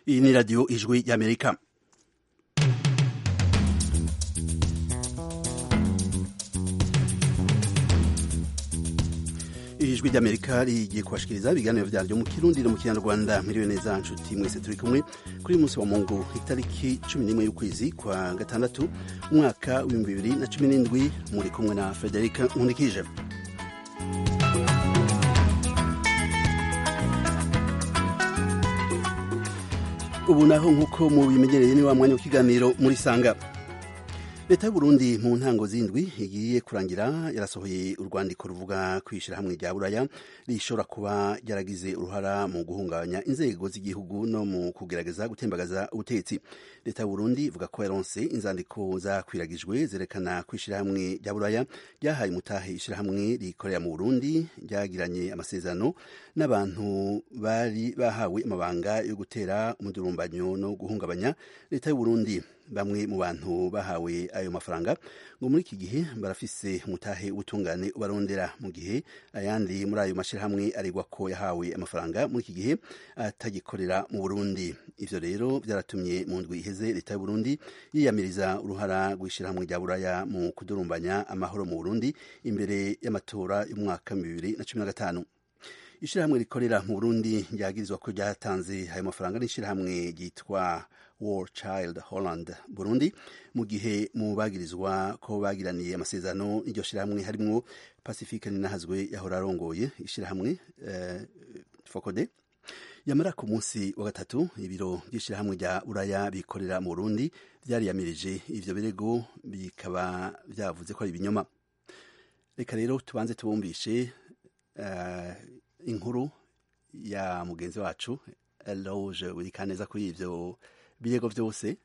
iyi ni radiyo ijwi y'amerika ijwi ry'amerika rigiye kubashikiriza ibiganiro vyaryo mu kirundi no mu kinyarwanda miriwe neza nshuti mwese turi kumwe kuri uyu munsi wa mungu itariki cumi n'imwe y'ukwezi kwa gatandatu umwaka w'ibihumbi bibiri na cumi n'indwi muri kumwe na frederica nkundikije ubu naho nk'uko mubimenyereye ni wa mwanya w'ikiganiro muri sanga leta y'uburundi mu ntango z'indwi igiye kurangira yarasohoye urwandiko ruvuga kwishyira hamwe rya buraya rishobora kuba ryaragize uruhara mu guhungabanya inzego z'igihugu no mu kugerageza gutembagaza ubutegetsi leta y'uburundi ivuga ko yaronse inzandiko zakwiragijwe zerekana kwishyira hamwe rya buraya ryahaye umutahe ishyirahamwe rikorera mu burundi ryagiranye amasezerano n'abantu bari bahawe amabanga yo gutera umudurumbanyo no guhungabanya leta y'uburundi bamwe mu bantu bahawe ayo mafaranga ngo muri iki gihe barafise umutahe ubutungane ubarondera mu gihe ayandi muri ayo mashyirahamwe aregwa ko yahawe amafaranga muri iki gihe atagikorera mu burundi ivyo rero byaratumye mu ndwi iheze leta y'uburundi yiyamiriza uruhara rw'ishyirahamwe rya buraya mu kudurumbanya amahoro mu burundi imbere y'amatora y'umwaka bibiri na cumi na gatanu ishyirahamwe rikorera mu burundi ryagirizwa ko ryatanze ayo mafaranga n'ishyirahamwe ryitwa war child holland burundi mu gihe mu bagirizwa ko bagiraniye amasezerano n'iryo shyirahamwe harimwo pacifique ninahazwe yahora arongoye ishyirahamwe uh, fokode yamara ku munsi wa gatatu ibiro by'ishyirahamwe rya buraya bikorera mu burundi byariyamirije ivyo birego bikaba byavuze ko ari ibinyoma reka rero tubanze tubumvishe uh, inkuru ya mugenzi wacu eloge wirikaneza kuri ivyo birego vyose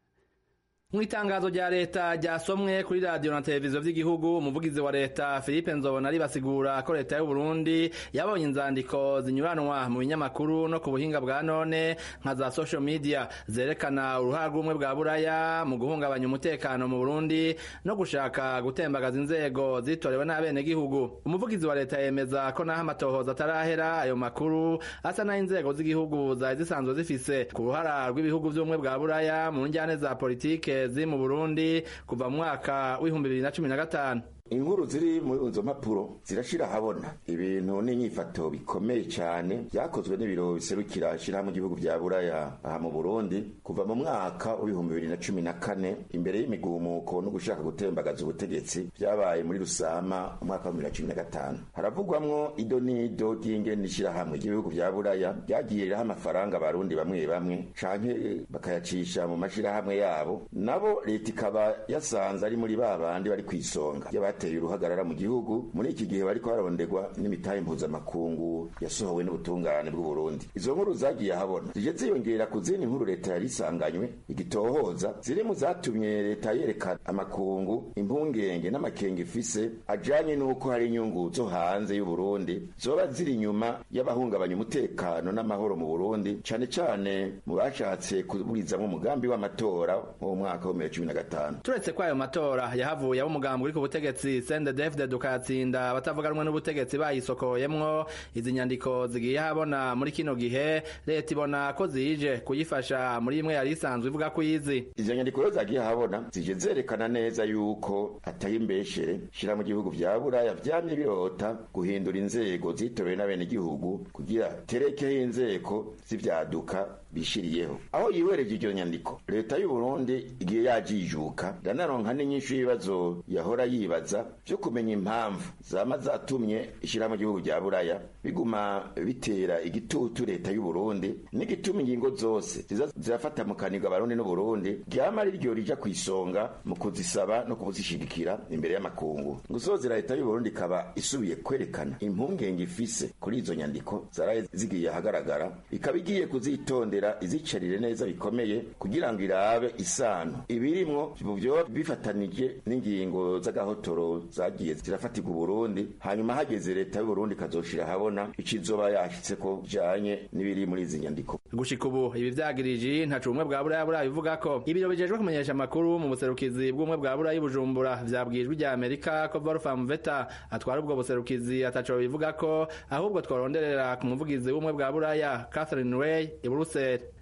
mu itangazo rya leta ryasomwe kuri radiyo na televiziyo vy'igihugu umuvugizi wa leta philippe nzobona ribasigura ko leta y'uburundi yabonye inzandiko zinyuranwa mu binyamakuru no ku buhinga bwa none nka za social media zerekana uruhara rw'ubumwe bwa buraya mu guhungabanya umutekano mu burundi no gushaka gutembagaza inzego zitorewe n'abenegihugu umuvugizi wa leta yemeza ko naho amatohoza atarahera ayo makuru asa naho inzego z'igihugu zari zisanzwe zifise ku ruhara rw'ibihugu vy'ubumwe bwa buraya mu njyane za politike zi mu Burundi kuva mu mwaka w'ibihumbi bibiri na cumi na gatanu inkuru ziri muri izo mpapuro zirashira habona ibintu n'inyifato bikomeye cyane byakozwe n'ibiro biserukira ishyirahamwe igihugu bya buraya aha mu burundi kuva mu mwaka w'ibihumbi bibiri na cumi na kane imbere y'imigumuko no gushaka gutembagaza ubutegetsi byabaye muri rusama umwaka wa bibiri na cumi na gatanu haravugwamwo ido n'ido ry'ingene ishyirahamwe ry'ibihugu bya buraya ryagiye riraha amafaranga abarundi bamwe bamwe canke bakayacisha mu mashirahamwe yabo nabo leta ikaba yasanze ari muri ba bandi bari kw'isonga bateye uruhagarara mu gihugu muri iki gihe bariko barondegwa n'imitahe mpuzamakungu yasohowe n'ubutungane bw'uburundi izo nkuru zagiye ahabona zije ziyongera ku zindi nkuru leta yari isanganywe igitohoza ziri mu zatumye leta yerekana amakungu impungenge n'amakenga ifise ajanye n'uko hari inyungu zo hanze y'uburundi zoba ziri inyuma y'abahungabanya umutekano n'amahoro mu burundi cane cane mu bashatse kuburizamwo umugambi w'amatora mu mwaka wa bibiri na cumi na gatanu turetse ko ayo matora yahavuye ab'umugambi uri ku butegetsi sende defde dukatsinda abatavuganwe n'ubutegetsi bayisokoyemwo izi nyandiko zigiye habona muri kino gihe leta ibona ko zije kuyifasha muri imwe yari isanzwe ivuga ko izi izo nyandiko rero zagiye habona zije zerekana neza yuko atari imbeshere shira mu gihugu vya buraya vyamye birota guhindura inzego zitorewe n'abenegihugu kugira terekeho inzego z'ivyaduka bishiriyeho aho yiwereje iryo nyandiko leta y'u Burundi igiye yajijuka ndanaronka n'inyinshi y'ibibazo yahora yibaza vyo kumenya impamvu zama zatumye ishira mu gihugu rya buraya biguma bitera igitutu leta y'u Burundi n'igituma ingingo zose ziza zirafata mu kanigwa abarundi n'u Burundi ryama ari ryo rija kwisonga mu kuzisaba no kubuzishigikira imbere y'amakungu gusozera leta y'u Burundi ikaba isubiye kwerekana impungenge ifise kuri izo nyandiko zaraye zigiye ahagaragara ikaba igiye kuzitondera izicarire neza bikomeye kugira ngo irabe isano ibirimwo byo bifatanije n'ingingo z'agahotoro zagiye zirafatirwa Burundi hanyuma hageze leta y'u Burundi kazoshira habona ikizoba yashitse ko janye n'ibiri muri izi nyandiko gushika ubu ibi vyagirije ntacu ubumwe bwa buraya buraya bivuga ko ibiro bijejwe kumenyesha amakuru mu buserukizi bw'ubumwe bwa buraya bujumbura vyabwijwe rya amerika ko Wolfram Veta atwara ubwo buserukizi ataco bivuga ko ahubwo twaronderera ku muvugizi w'ubumwe bwa buraya Catherine Way i Brussels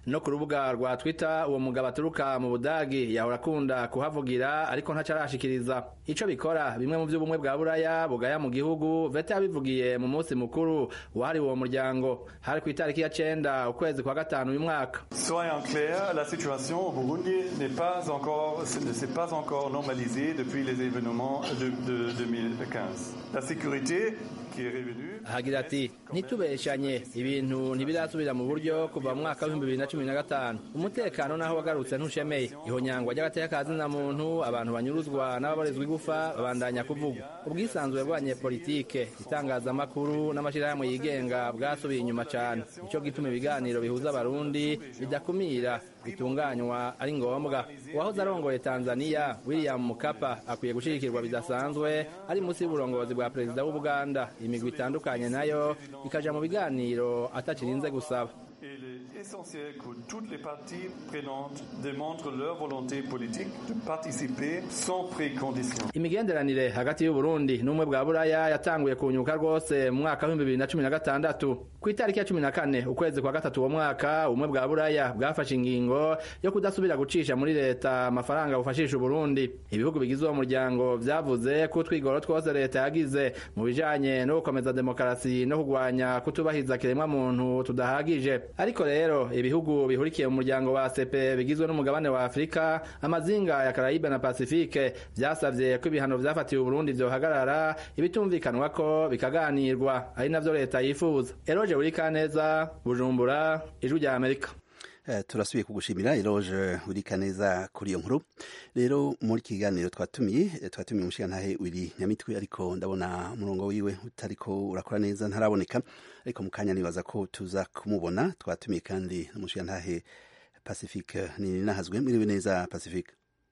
no ku rubuga rwa twitter uwo mugabo aturuka mu budagi yahora akunda kuhavugira ariko ntacarashikiriza ico bikora bimwe mu vy'ubumwe bwa buraya bugaya mu gihugu vete yabivugiye mu munsi mukuru wahariwe uwo muryango hari ku itariki ya cenda ukwezi kwa gatanu uyu mwaka Soyons clairs, la situation au Burundi n'est pas encore, ne s'est pas encore normalisée depuis les événements de, de 2015. La sécurité qui est revenue. hagira ati ntitubeshanye ibintu ntibirasubira mu buryo kuva mu mwaka w'ibihumbi bibiri na cumi na gatanu umutekano naho wagarutse ntushemeye ihonyangwa ry'agateka ka zina muntu abantu banyuruzwa n'ababarizwa igufa babandanya kuvugwa ubwisanzure bw'abanyepolitike itangazamakuru n'amashyirahamwe yigenga bwasubiye inyuma cyane nicyo gituma ibiganiro bihuza abarundi bidakumira bitunganywa ari ngombwa uwahoze arongoye tanzania william mukapa akwiye gushigikirwa bidasanzwe ari munsi y'uburongozi bwa perezida w'ubuganda imigwi itandukanye nayo ikaja mu biganiro atakirinze gusaba Il est essentiel que toutes les parties prenantes démontrent leur volonté politique de participer sans précondition. imigenderanire hagati y'uburundi n'ubumwe bwa buraya yatanguye kunyuka rwose mu mwaka w'ibihumbi bibiri na cumi na gatandatu ku itariki ya cumi na kane ukwezi kwa gatatu uwo mwaka ubumwe bwa buraya bwafashe ingingo yo kudasubira gucisha muri leta amafaranga bufashisha uburundi ibihugu bigize uwo muryango vyavuze ko utwigoro twose leta yagize mu bijanye no gukomeza demokarasi no kurwanya kutubahiriza kiremwa muntu tudahagije ariko rero ibihugu bihurikiye mu muryango wa sepe bigizwe n'umugabane wa afurika amazinga ya karayibe na pasifike vyasavye ko ibihano vyafatiwe uburundi vyohagarara ibitumvikanwa ko bikaganirwa ari navyo leta yifuza eroje urikaneza bujumbura ijwi rya amerika Uh, turasubiye kugushimira eloge urika neza kuri iyo nkuru rero muri kiganiro twatumiye twatumiye umushigantahe wiri nyamitwe ariko ndabona umurongo wiwe utariko urakora neza ntaraboneka ariko mu kanya nibaza ko tuza kumubona twatumiye kandi umushigantahe pacifique ni nahazwe mwiriwe neza pacifique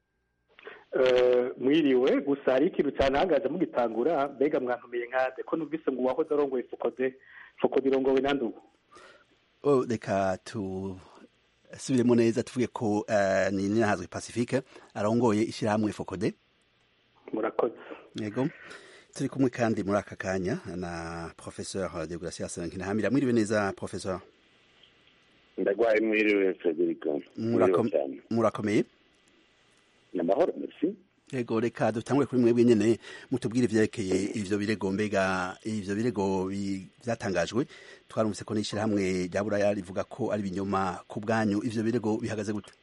mwiriwe gusa hari ikintu cyane ahagaze mugitangura mbega mwantumiye nkade ko numvise ngo uwahoze arongoye fokode fokode irongowe nande ubu oh, reka tu subiremo neza tuvuge ko uh, ni nahazwe pacifique arongoye ishyirahamwe fokode murakoze yego turi kumwe kandi muri aka kanya na professeur de gracias nkinahamira mwiriwe neza professeur ndagwaye mwiriwe frederico murakomeye namahoro merci yego reka dutangure kuri mwebwe nyene mutubwire ivyerekeye ivyo birego mbega ivyo birego vyatangajwe twarumvise ko n'ishirahamwe rya buraya rivuga ko ari ibinyoma ku bwanyu ivyo birego bihagaze gute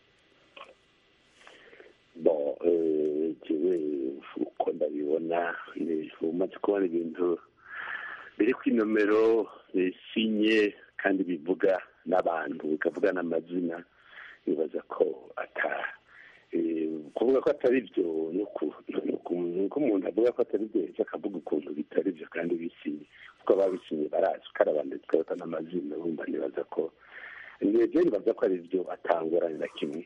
bon jewe uko ndabibona umaze kubona ibintu biri ku inomero bisinye kandi bivuga n'abantu bikavuga n'amazina bibaza ko ata kuvuga ko atari byo nuko umuntu avuga ko atari byo ejo akavuga ukuntu bitari byo kandi bisinye kuko ababisinye barazi ko ari abantu twebwe n'amazina bumva nibaza ko nibyo nibaza ko ari byo atangorane na kimwe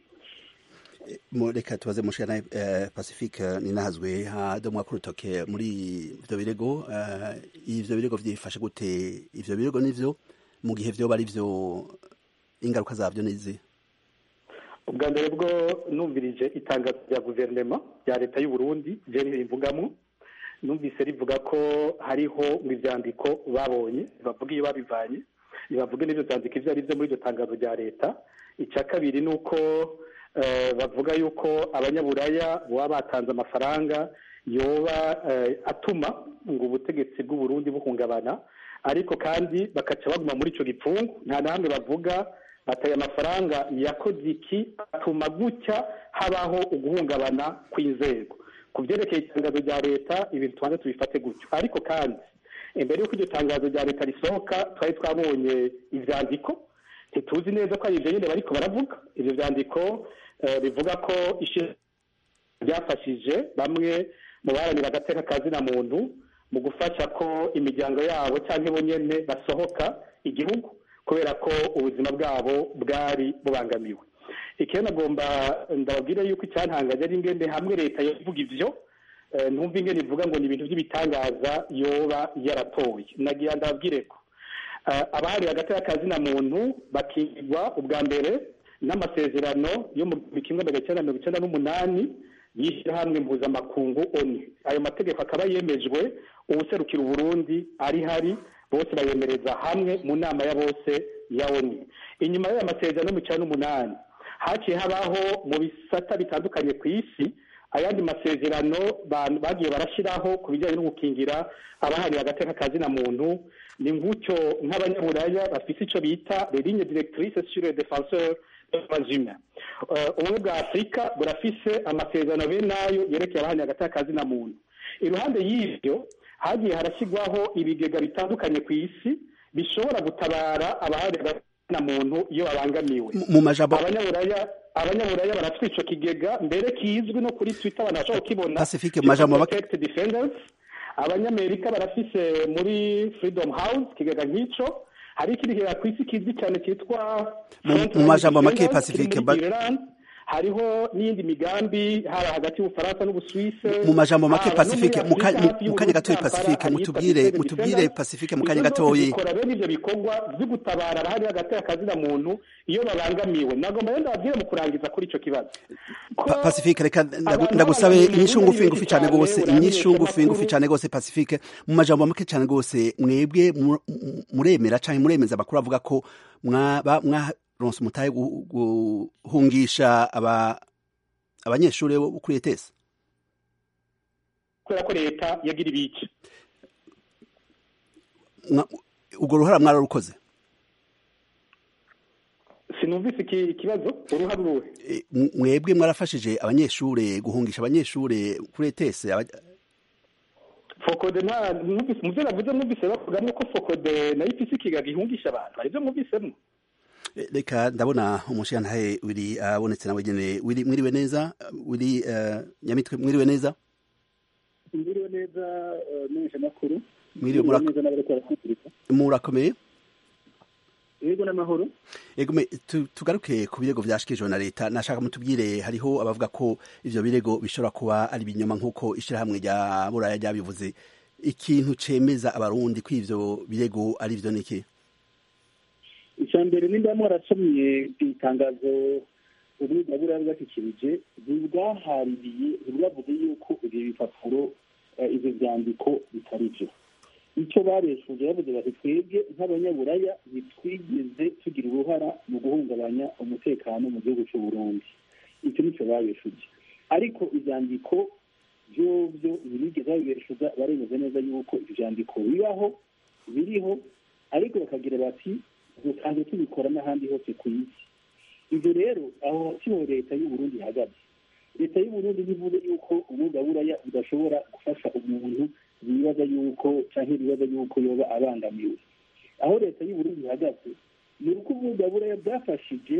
reka tubaze mushana pacifique ninahazwe hadomwa ku rutoke muri ivyo birego ivyo birego vyifashe gute ivyo birego nivyo mu gihe vyoba ari vyo ingaruka zavyo nizi ubwa mbere bwo numvirije itangazo rya guverinoma rya leta y'u Burundi je rivugamo numvise rivuga ko hariho ngo ivyandiko babonye bavuga iyo babivanye bavuge n'ivyo vyandiko ivyo ari vyo muri iryo tangazo rya leta icya kabiri ni uko bavuga yuko abanyaburaya baba batanze amafaranga yoba atuma ngo ubutegetsi bw'uburundi buhungabana ariko kandi bakaca baguma muri icyo gipfungu nta na hamwe bavuga bataye amafaranga yakoze iki atuma gutya habaho uguhungabana kw'inzego ku byerekeye itangazo rya leta ibintu tubanza tubifate gutyo ariko kandi imbere y'uko iryo tangazo rya leta risohoka twari twabonye ibyandiko ntituzi neza ko ari ibyo nyine bariko baravuga ibyo byandiko bivuga ko ryafashije bamwe mu baharanira agateka ka zina muntu mu gufasha ko imiryango yabo cyangwa bo nyine basohoka igihugu kubera ko ubuzima bwabo bwari bubangamiwe ikintu agomba ndababwire yuko icyantangaje ari ingende hamwe leta yavuga ibyo ntumva ingene ivuga ngo ni ibintu by'ibitangaza yoba yaratoye nagira ndababwire ko abahari hagati y'akazina muntu bakigwa ubwa mbere n'amasezerano yo mu kimwe magana cyenda mirongo icyenda n'umunani y'ishyirahamwe mpuzamakungu oni ayo mategeko akaba yemejwe ubuserukira uburundi ari hari bose bayemereza hamwe mu nama ya bose ya oni inyuma y'aya masezerano mu cyenda n'umunani haciye habaho mu bisata bitandukanye ku isi ayandi masezerano bagiye barashyiraho ku bijyanye no gukingira abahariye agateka kazina muntu ni nk'utyo nk'abanyaburaya bafite icyo bita ligne directrice sur le défenseur des humains ubumwe bwa afurika burafise amasezerano bene nayo yerekeye abahariye agateka kazina muntu iruhande y'ibyo hagiye harashyirwaho ibigega bitandukanye ku isi bishobora gutabara abahariye agateka muntu iyo babangamiwe mu majambo abanyaburaya abanyaburaya barafite ico kigega mbere kizwi no kuri twitter abantu bashobora kukibona Pacifique mu majambo make protect defenders abanyamerika barafise muri freedom house kigega nk'ico hari ikindi kigega ku isi kizwi cyane cyitwa mu majambo make Pacifique hariho n'iyindi migambi haba hagati y'ubufaransa n'ubusuwise mu majambo make pacifique mu kanya gatoya pacifique mutubwire mutubwire pacifique mu kanya gatoya bikora bene ivyo bikorwa vyo gutabara abahari hagati y'akazina muntu iyo babangamiwe nagomba rero ndababwire mu kurangiza kuri ico kibazo pacifique reka ndagusabe inyishu ngufi ngufi cyane gose inyishu ngufi ngufi cyane gose pacifique mu majambo make cyane gose mwebwe muremera canke muremeza amakuru avuga ko mwaba mwa ronse umutahe guhungisha aba abanyeshuri bo kuri ETS kubera ko leta yagira ibice ubwo ruhara mwararukoze sinumvise ikibazo uruhara uruhe mwebwe mwarafashije abanyeshuri guhungisha abanyeshuri kuri ETS fokode nta mwumvise mu byo navuze mwumvise bavugamo ko fokode nayo ifise ikigaga ihungisha abantu hari ibyo mwumvisemo reka ndabona umushiyantahe wiri abonetse nawe nyene wiri mwiriwe neza wiri nyamitwe mwiriwe neza mwiriwe neza menyesha makuru mwiriwe neza n'abariko barakurikira murakomeye yego n'amahoro yego tugaruke ku birego vyashikirijwe na leta nashaka mutubwire hariho abavuga ko ivyo birego bishobora kuba ari ibinyoma nk'uko ishirahamwe rya buraya ryabivuze ikintu cemeza abarundi ko ivyo birego ari vyo niki icya mbere nimba mwarasomye itangazo ubwiza buriya bwashyikirije ntibwahariye ntibwavuze yuko ibyo bipapuro ibyo byandiko bitari byo icyo babeshuje bavuze bati twebwe nk'abanyaburaya ntitwigeze tugira uruhara mu guhungabanya umutekano mu gihugu cy'u Burundi icyo nicyo babeshuje ariko ibyandiko byo byo ntibigeze babibeshuza baremeza neza yuko ibyo byandiko bibaho biriho ariko bakagira bati dusanzwe tubikora n'ahandi hose ku isi ibyo rero aho siho leta y'uburundi ihagaze leta y'uburundi ntivuze yuko umwuga buraya udashobora gufasha umuntu yibaza yuko cyangwa ibibaza yuko yoba abangamiwe aho leta y'uburundi ihagaze ni uko umwuga buraya bwafashije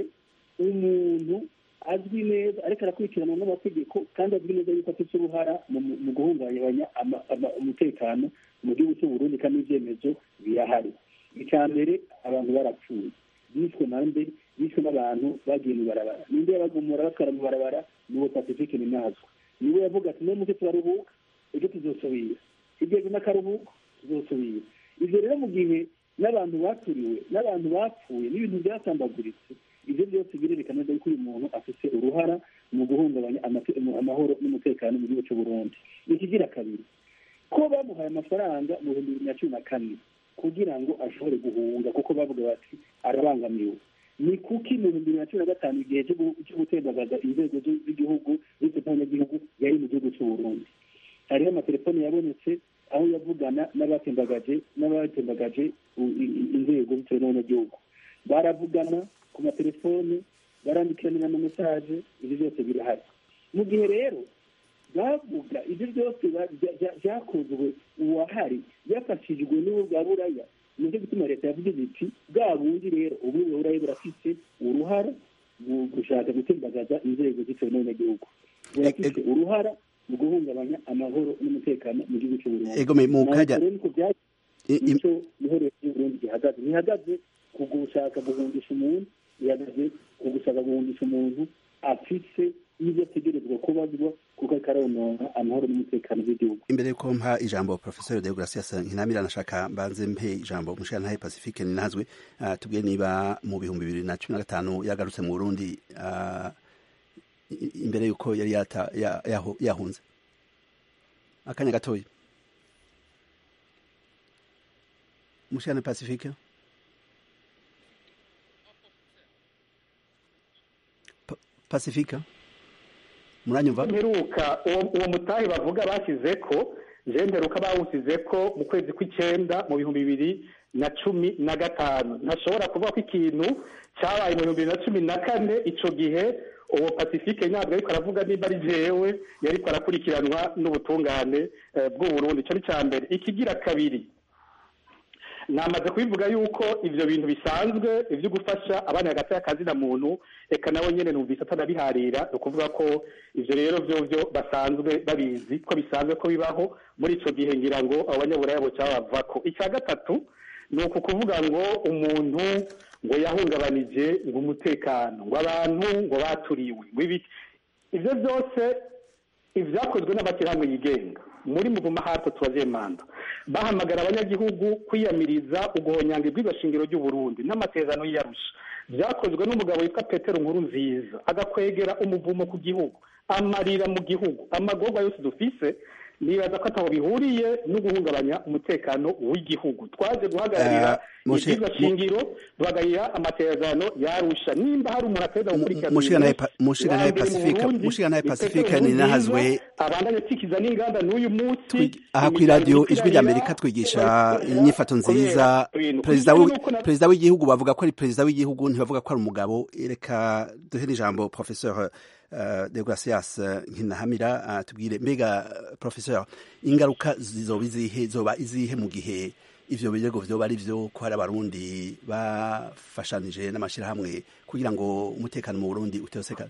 umuntu azwi neza ariko arakurikiranwa n'amategeko kandi azwi neza yuko afite uruhara mu guhungabanya umutekano mu gihugu cy'uburundi kandi ibyemezo birahari icya mbere abantu barapfuye bishwe nande bishwe n'abantu bagiye mu barabara ninde yabagumura batwara mu barabara n'uwo pacifique ni nazwa niwe yavuga ati niyo muke turaruhuka ejo tuzosubira igeze n'akaruhuko tuzosubira ibyo rero mu gihe n'abantu baturiwe n'abantu bapfuye n'ibintu byasambaguritse ibyo byose birerekana neza yuko uyu muntu afite uruhara mu guhungabanya amahoro n'umutekano mu gihugu cy'u Burundi ikigira kabiri ko bamuhaye amafaranga mu bihumbi bibiri na cumi na kane kugira ngo ashobore guhunga kuko bavuga bati arabangamiwe ni kuki mu bihumbi bibiri na cumi na gatanu igihe cyo gutembagaza inzego z'igihugu z'abanyagihugu yari mu gihugu cy'u Burundi hariho amatelefone yabonetse aho yavugana n'abatembagaje n'abatembagaje inzego bitewe n'abanyagihugu baravugana ku matelefone barandikiranira ama mesaje ibyo byose birahari mu gihe rero bavuga ibyo byose byakozwe uwahari yafashijwe n'ubu bwa buraya nicyo gituma leta yavuze iti bwa bundi rero ubu bwa buraya burafite uruhara mu gushaka gutembagaza inzego zitewe n'abanyagihugu burafite uruhara mu guhungabanya amahoro n'umutekano mu gihugu cy'uburundi egome mu kajya nicyo niho leta y'uburundi gihagaze ntihagaze ku gushaka guhungisha umuntu ihagaze ku gushaka guhungisha umuntu afise n'ibyo ategerezwa kubazwa kuko akaronona amahoro n'umutekano w'igihugu imbere yuko mpa ijambo professeur de gracias nkinamira nashaka mbanze mpe ijambo mushirantahe pacifique ninazwe uh, tubwiye niba mu bihumbi bibiri na cumi na gatanu yagarutse mu burundi uh, imbere yuko yari yata yahunze akanya gatoya mushirane pacifique pacifique muranyumva mperuka uwo mutahe bavuga bashyize ko je mperuka bawusize ko mu kwezi kw'icenda mu bihumbi bibiri na cumi na gatanu ntashobora kuvuga ko ikintu cyabaye mu bihumbi bibiri na cumi na kane ico gihe uwo pacifique ntabwo ariko aravuga nimba ari jewe yariko arakurikiranwa n'ubutungane bw'uburundi ico ni ca mbere ikigira kabiri namaze kubivuga yuko ivyo bintu bisanzwe ivyo gufasha abana hagati y'akazi na muntu eka nawe nyene numvise atanabiharira ni ukuvuga ko ivyo rero vyovyo basanzwe babizi ko bisanzwe ko bibaho muri ico gihe ngira ngo abo banyaburaya boca babavako icya gatatu ni uku kuvuga ngo umuntu ngo yahungabanije ngo umutekano ngo abantu ngo baturiwe ngo ibiki ivyo byose ivyakozwe n'amashyirahamwe yigenga muri muvuma hato tubaziye manda bahamagara abanyagihugu kwiyamiriza uguhonyanga ibwirwa shingiro ry'uburundi n'amasezerano y'iyarusha byakozwe n'umugabo witwa petero nkuru nziza agakwegera umuvumo ku gihugu amarira mu gihugu amagorwa yose dufise nibaza ko ataho bihuriye no guhungabanya umutekano w'igihugu twaje guhagararira ibwirwa shingiro duhagararira amasezerano yarusha nimba hari umuntu ateza gukurikirana mushiganaye pacifique mushiganaye pacifique ni nahazwe abandanya akikiza n'inganda n'uyu munsi aha ku iradiyo ijwi rya amerika twigisha inyifato nziza perezida w'igihugu bavuga ko ari perezida w'igihugu ntibavuga ko ari umugabo reka duhe n'ijambo professeur de gracias nkinahamira tubwire mbega professeur ingaruka zizoba izihe zoba izihe mu gihe ivyo birego vyoba ari vyo ko hari abarundi bafashanije n'amashirahamwe kugira ngo umutekano mu burundi utesekane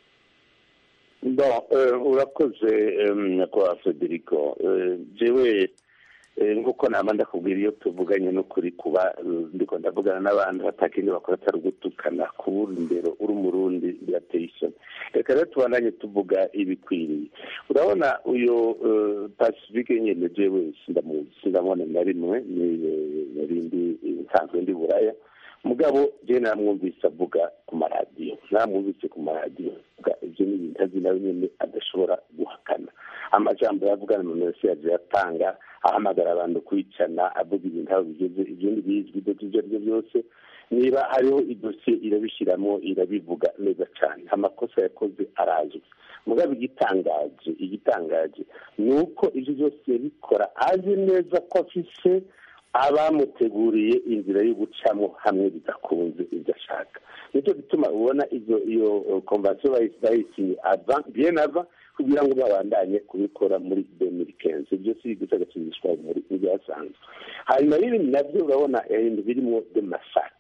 bon urakoze nyakubahwa federico jewe nk'uko nama ndakubwira iyo tuvuganye n'ukuri kuba ndiko ndavugana n'abantu batakindi bakora atari ugutukana kubura imbere uri umurundi birateye isoni reka rero tubandanye tuvuga ibikwiriye urabona uyu pacifique nyene jewe sindamuzi sindamubona na rimwe narindi nsanzwe ndi buraya mugabo je naramwumvise avuga ku maradiyo naramwumvise ku maradiyo ivyo ni ibintu azi nawe nyene adashobora guhakana amajambo yavugana mu yose yaje yatanga ahamagara abantu kwicana avuga ibintu aho bigeze ibyo ntibizwi ibyo ibyo ari byo byose niba hariho idosiye irabishyiramo irabivuga neza cyane amakosa yakoze arazwi mugabo igitangaje igitangaje ni uko ibyo byose yabikora azi neza ko afise abamuteguriye inzira yo gucamo hamwe bidakunze ibyo ashaka nicyo gituma ubona izo iyo konvansiyo bayisinye ava bien ava kugira ngo babandanye kubikora muri demiri kenzi ibyo si gusa gasubizwa muri ibyasanzwe hanyuma n'ibindi nabyo urabona ibintu birimo de masaka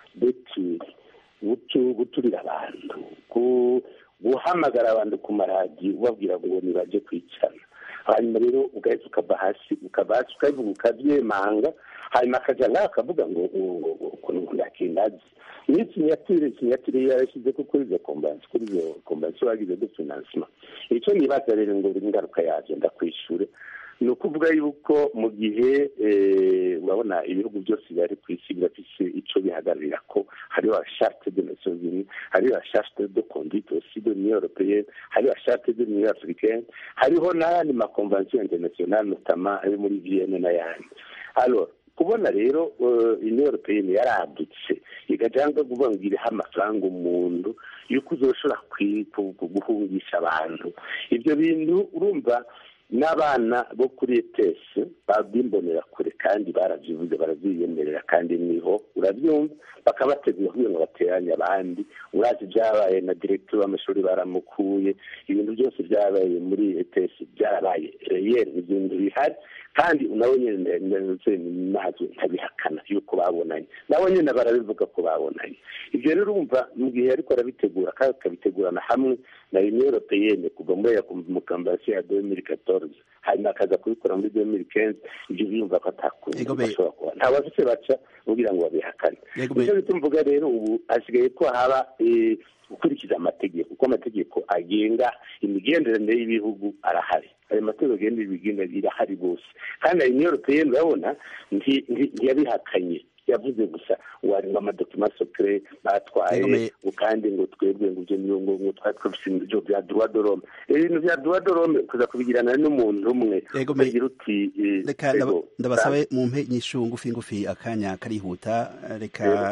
deturi guturira abantu guhamagara abantu ku maradiyo ubabwira ngo nibajye kwicana hanyuma rero ugahita ukava hasi ukava hasi ukabivuga ukabyemanga hanyuma akajya ngaho akavuga ngo ukuntu ndakindazi niyo sinyatire sinyatire yarashyize ko kuri izo kombansi kuri izo kombansi bagize de finansima icyo nibaza rero ngo buri ngaruka yabyo ndakwishyure ni ukuvuga yuko mu gihe urabona ibihugu byose biri ku isi birafise icyo bihagararira ko hariho charte de nations unies hariho charte de conduite aussi de l'union européenne hariho charte de l'union africaine hariho n'ayandi makonvention internationale notamment ayo muri vienne n'ayandi alors kubona rero union européenne yaradutse igajanga kuvuga ngo iriho amafaranga umuntu yuko uzoshobora guhungisha abantu ibyo bintu urumva n'abana bo kuri etesi babimbonera kure kandi barabyivuze barabyiyemerera kandi niho urabyumva bakabategura kugira ngo bateranye abandi urazi byabaye na diregiteri w'amashuri baramukuye ibintu byose byabaye muri etesi byarabaye reyeri ibintu bihari kandi nawe nyine ntabwo ntabihakana yuko babonanye nabo nyine barabivuga ko babonanye ibyo rero urumva mu gihe ariko arabitegura kandi akabitegurana hamwe na union européenne kuva muri ya mukambasi ya demiri katoroze hanyuma akaza kubikora muri demiri kenzi ibyo biyumva ko atakuntu bashobora kuba nta bafise baca kugira ngo babihakane nicyo bituma mvuga rero ubu hasigaye ko haba gukurikiza amategeko kuko amategeko agenga imigenderanire y'ibihugu arahari ayo mategeko agenda ibigenda irahari bose kandi ayo union européenne urabona ntiyabihakanye yavuze gusa ngo harimo amadokima sokere batwaye kandi ngo twebwe ngo ibyo ngo ngo twari twafise ibyo bya droit de l'homme ibintu bya droit de l'homme kuza kubigirana n'umuntu umwe ugira uti reka ndabasabe mu mpe nyishu ngufi ngufi akanya karihuta reka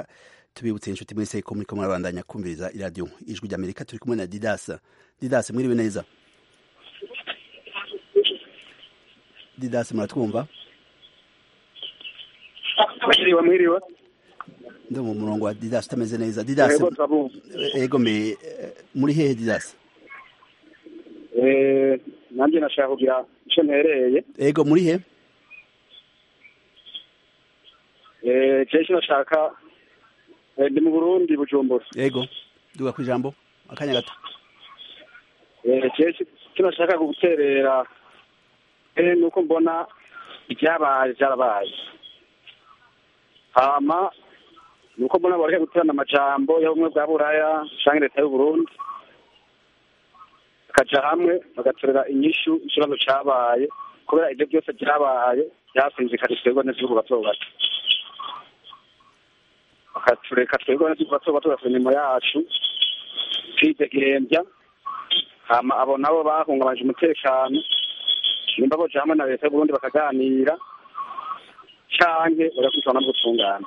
tubibutse inshuti mwese ko muriko murabandanya kumviriza iradiyo ijwi ry'amerika turi kumwe na didas didas mwiriwe neza didas muratwumva mwiriwe mwiriwe ndi mu murongo wa didas utameze neza didas Yego, turabumva. ego mbe eh, muri hehe didas Eh, nanjye nashaka kugira icyo ntereye ego muri he Eh, jewe icyo nashaka eh, ndi mu burundi bujumbura ego duga ku ijambo akanya gato Eh, jewe icyo nashaka guterera eh, ni uko mbona ibyabaye byarabaye hama ni uko mbona bareke guterana amajambo y'ubumwe bwa buraya canke leta y'uburundi bakaja hamwe bagatorera inyishu ikibazo cabaye kubera ivyo byose vyabaye vyasinzikana twebwe n'igihugu bato bato bakatureka twebwe n'igihugu bato bato bafite imirimo yacu twidegembya hama abo nabo bahungabanje umutekano nimba boja hamwe na leta y'uburundi bakaganira canke bagakwitana no gutungana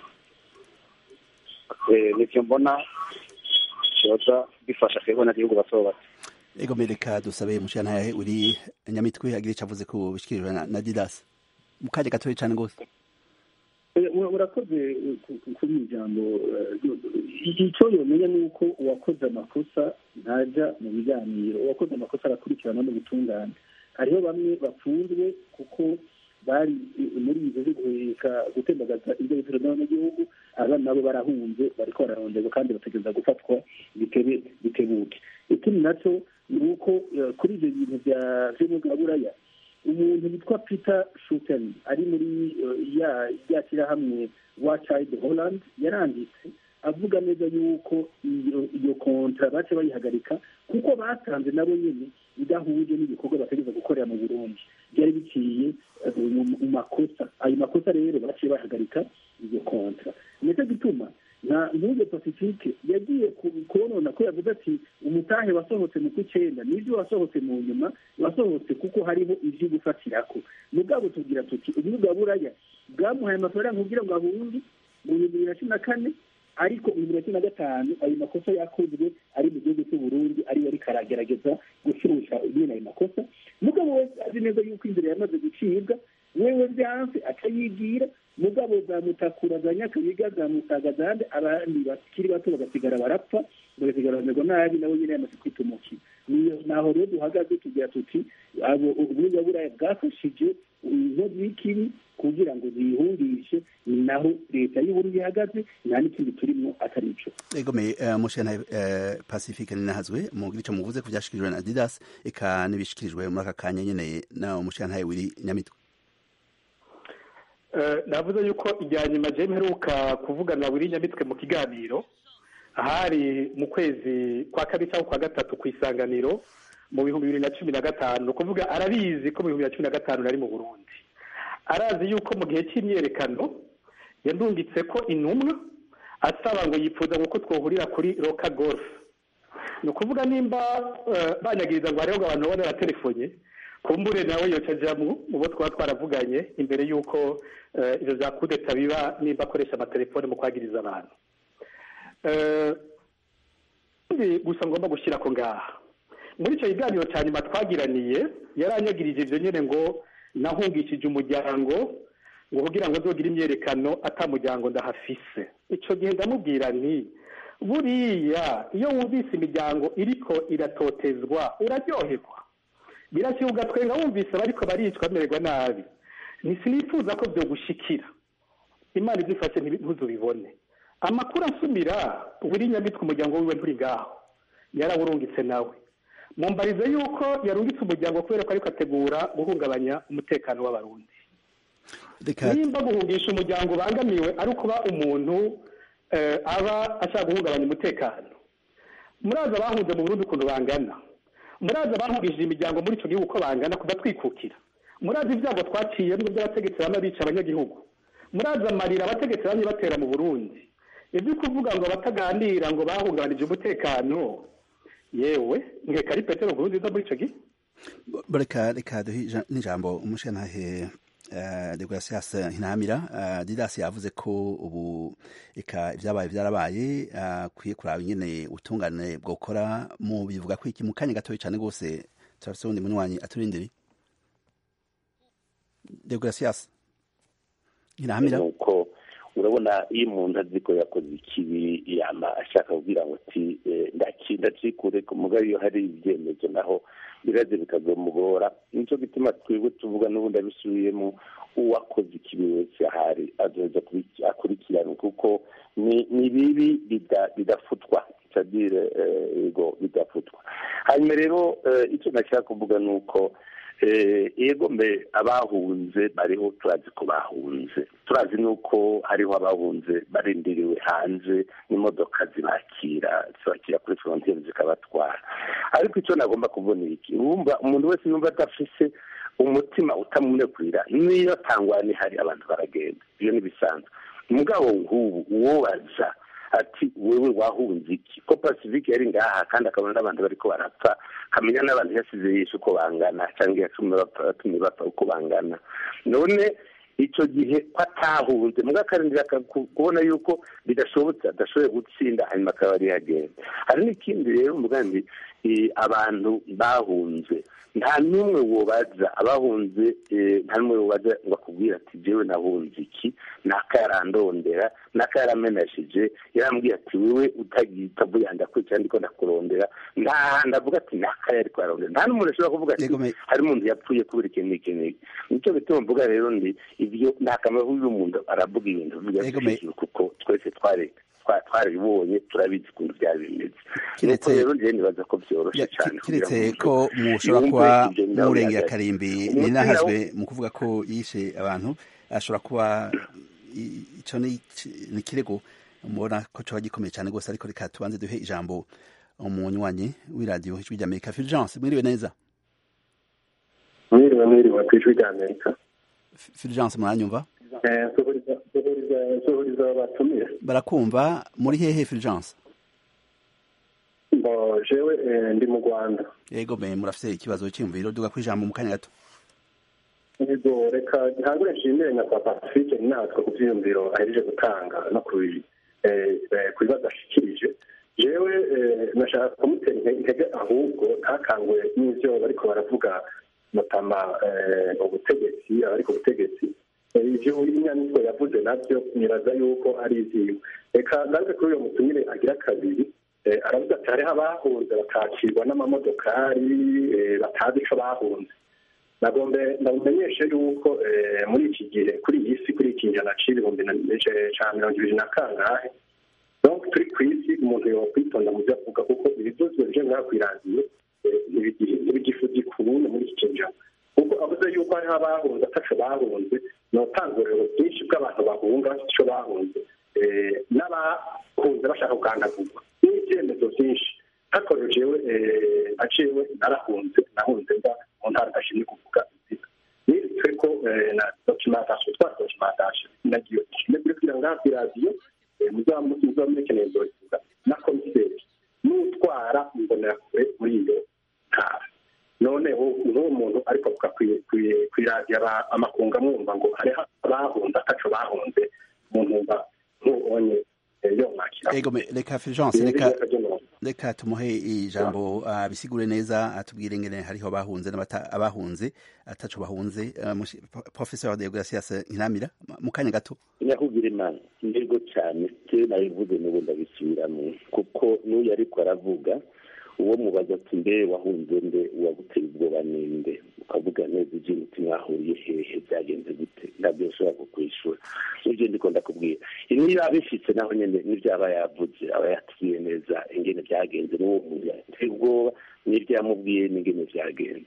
Eh, nivyo mbona vyoza bifasha twebwe n'igihugu bato bato ego mbe reka dusabe mushiyantahe uri nyamitwe agira ico avuze ku bishikirijwe na, na didas mu kanya gatoya cane gose urakoze kuri iri jambo icyo yomenya ni uko uwakoze amakosa ntajya mu biganiro uwakoze amakosa arakurikirana n'ubutungane hariho bamwe bafunzwe kuko bari muri izo zo guheka gutembagaza ibyo bitaro n'abanyagihugu abana nabo barahunze bariko bararonderwa kandi bategereza gufatwa bitebe bitebuke ikindi nacyo ni uko eh, kuri ibyo bintu bya vy'umwuga buraya umuntu witwa peter shuten ari muri eh, ya rya shyirahamwe wa child holland yaranditse avuga neza yuko iyo iyo kontra bace bayihagarika kuko basanze nabo nyene idahuje n'ibikorwa bategereza gukorera mu burundi byari biciye eh, mu mu makosa ayo makosa rero baciye bahagarika iyo kontra nicyo gituma nta ntuge pacifique yagiye ku- konona ko yavuze ati umutahe wasohotse mu kw'icenda nibyo wasohotse mu nyuma wasohotse kuko hariho ivyo gufatirako mugabo tugira tuti ubumwe bwa buraya bwamuhaye amafaranga kugira ngo ahunge mu bihumbi bibiri na cumi na kane ariko mu bibiri na cumi na gatanu ayo makosa yakozwe ari mu gihugu cy'uburundi ariwe ariko aragerageza gushusha bene ayo makosa mugabo wese azi neza yuko inzira yamaze gucibwa wewe vyanse akayigira mugabo za mutakura za nyakabiga za musaga zande abandi bakiri bato bagasigara barapfa bagasigara bamerwa nabi nabo nyene yamaze kwitumukira niyo naho rero duhagaze tugira tuti abo ubumwe bwa buraya bwafashije inkozi y'ikibi kugira ngo ziyihungishe ni naho leta y'uburundi ihagaze nta n'ikindi turimo atari ico ego me uh, mushiyantahe uh, pacifique ninahazwe mugira ico muvuze ku vyashikirijwe na didas eka n'ibishikirijwe muri aka kanya nyene na mushiyantahe wiri nyamitwe Eh, navuze yuko irya nyuma je mperuka kuvugana na buri nyamitwe mu kiganiro ahari mu kwezi kwa kabiri cyangwa kwa gatatu ku isanganiro mu bihumbi bibiri na cumi na gatanu ni ukuvuga arabizi ko mu bihumbi bibiri na cumi na gatanu nari mu burundi arazi yuko mu gihe cy'imyerekano yandungitse ko intumwa asaba ngo yifuza ngo ko twohurira kuri roka golf ni ukuvuga nimba eh, banyagiriza ngo hariho ngo abantu babona telefone kumbure nawe yoca ajamwo mu bo twaba twaravuganye imbere y'uko eh, ivyo vya kudeta biba nimba akoresha amatelefone mu kwagiriza abantu Eh, ikindi gusa ngomba gushyirako ngaha muri icyo kiganiro cya nyuma twagiraniye yaranyagirije ivyo nyene ngo nahungishije umuryango ngo kugira ngo nzogire imyerekano ata muryango ndahafise ico gihe ndamubwira nti buriya iyo wumvise imiryango iriko iratotezwa uraryoherwa birashyira ugatwenga wumvise bariko baricwa bamererwa nabi ntisinifuza ko vyogushikira imana izifashe ntuzubibone amakuru asumira buri nyamitwe umuryango wiwe nturi ngaho yarawurungitse nawe mumbarize yuko yarungitse umuryango kubera ko ariko ategura guhungabanya umutekano w'abarundi reka nimba guhungisha umuryango ubangamiwe ari ukuba umuntu eh, aba ashaka guhungabanya umutekano muraza bahunze mu burundi ukuntu bangana muraza bahungishije imiryango muri icyo gihugu uko bangana kuva twikukira muraza ibyago twaciyemo by'abategetsi bamwe bica abanyagihugu muraza amarira abategetsi bamwe batera mu burundi ibyo kuvuga ngo abataganira ngo bahungabanije umutekano yewe nkeka ari petero nkuru nziza muri icyo gihe reka reka duhe ija- n'ijambo umushiyantahe uh, degracias ntinamira uh, didas yavuze ko ubu eka ibyabaye byarabaye akwiye uh, kuraba ingene ubutungane bwokora mu bivuga ko iki mu kanya gatoya cyane rwose turafise uwundi munywanyi aturindiri degracias ntinamira nuko urabona iyo umuntu azi ko yakoze ikibi yama ashaka kubwira ngo ati ndacikure mugabo iyo hari ibyemezo naho biraze bikazomugora nicyo gituma twebwe tuvuga n'ubundi abisubiyemo uwakoze ikibi wese ahari azoza akurikirana kuko ni bibi bidafutwa sadire ego bidafutwa hanyuma rero icyo nashaka kuvuga ni uko yego mbe abahunze bariho turazi ko bahunze turazi nuko hariho abahunze barindiriwe hanze n'imodoka zibakira zibakira kuri frontiere zikabatwara ariko icyo nagomba kubona iki wumva umuntu wese yumva adafise umutima utamunekurira niyo tangwani hari abantu baragenda iyo ntibisanzwe umugabo nk'ubu uwobaza ati wewe wahunze iki ko pacifique yari ngaha kandi akabona n'abantu bariko barapfa kamenya n'abantu yasize yishe uko bangana cyangwa yatumye bapfa uko bangana none icyo gihe ko atahunze muga akarindira kubona yuko bidashobotse adashoboye gutsinda hanyuma akaba ari yagenda hari n'ikindi rero umugambi abantu bahunze nta n'umwe wobaza abahunze nta n'umwe wobaza ngo akubwire ati jewe nahunze iki naka yarandondera naka yaramenashije yarambwiye ati wewe utavuye ndakwica ndiko ndakurondera nta handi avuga ati naka yari kwarondera nta n'umuntu ashobora kuvuga ati hari umuntu yapfuye kubera ikintu n'iki n'iki nicyo bituma mvuga rero ndi ibyo nta kamaro y'umuntu aravuga ibintu bigashyikira kuko twese twareka twarabibonye turabizi ukuntu byari bimeze nuko rero njyewe nibaza ko byoroshye cyane kiretse ko mushobora kuba murengera karimbi ninahazwe mu kuvuga ko yishe abantu ashobora kuba icyo ni ikirego mubona ko coba gikomeye cyane rwose ariko reka tubanze duhe ijambo umunywanyi w'iradiyo ijwi ry'amerika fulgence mwiriwe neza mwiriwe mwiriwe ku ijwi ry'amerika fulgence muranyumva nsuhuriza batumire barakumva muri hehe fulgence bo jewe ndi mu rwanda yego me murafise ikibazo cy'imviro duga kwijambo mu kanya gato yego reka ntangure nshimire nyakwa pacifique natwe ku byiyumviro ahejeje gutanga no ku bibazo ashikirije jewe nashaka kumutera intege ahubwo ntakanguye n'ivyo bariko baravuga mutama ubutegetsi abari ku butegetsi ibyo inyandiko yavuze nabyo nibaza yuko ari iziwe reka ngaruke kuri uyo mutumire agira kabiri aravuga ati hariho abahunze bakakirwa n'amamodokari batazi ico bahunze nagombe ndamumenyeshe yuko muri iki gihe kuri iyi si kuri iki njana c'ibihumbi ca mirongo ibiri na kangahe donc turi ku isi umuntu yokwitonda mu byo avuga kuko ibivuzwe bije ngaha kw'iradiyo ntibigifudi ku bundi muri iki kinjana kuko avuze yuko hariho abahunze ataco bahunze ni ubutanguriro bwinshi bw'abantu bahunga bafite ico bahunze n'abahunze bashaka kugandagurwa n'ibyemezo byinshi hakorewe jewe aciwe narahunze nahunze mba mu ntara ndashimye kuvuga izina nitwe ko na documentation twa documentation nagiye ishimwe kuri kugira ngaha kw'iradiyo muzamukeneye nzoyivuga na komiseri n'utwara imbonerakure muri iyo ntara noneho n'uwo muntu ariko avuga kw'iradiyo amakunga amwumva ngo hariho abahunze ataco bahunze mu ntumva nk'ubonye yo mwakira ego reka fulgence reka reka tumuhe ijambo abisigure neza atubwire ngene hariho abahunze abahunze ataco bahunze professeur de gracias nkiramira mu kanya gato nyakubwira imana ndego cyane jewe nabivuze n'ubu ndabisubiramo kuko n'uyu ariko aravuga uwo mubaza ati mbe wahunze nde uwaguteye ubwoba ninde ukavuga neza ibyo umutima wahuriye hehe byagenze gute ntabyo ushobora kukwishura nibyo ndiko ndakubwira niba abifitse naho nyene n'ivyaba yavuze aba yatubwiye neza ingene byagenze n'uwo muntu yateye ubwoba n'ibyo yamubwiye n'ingene byagenze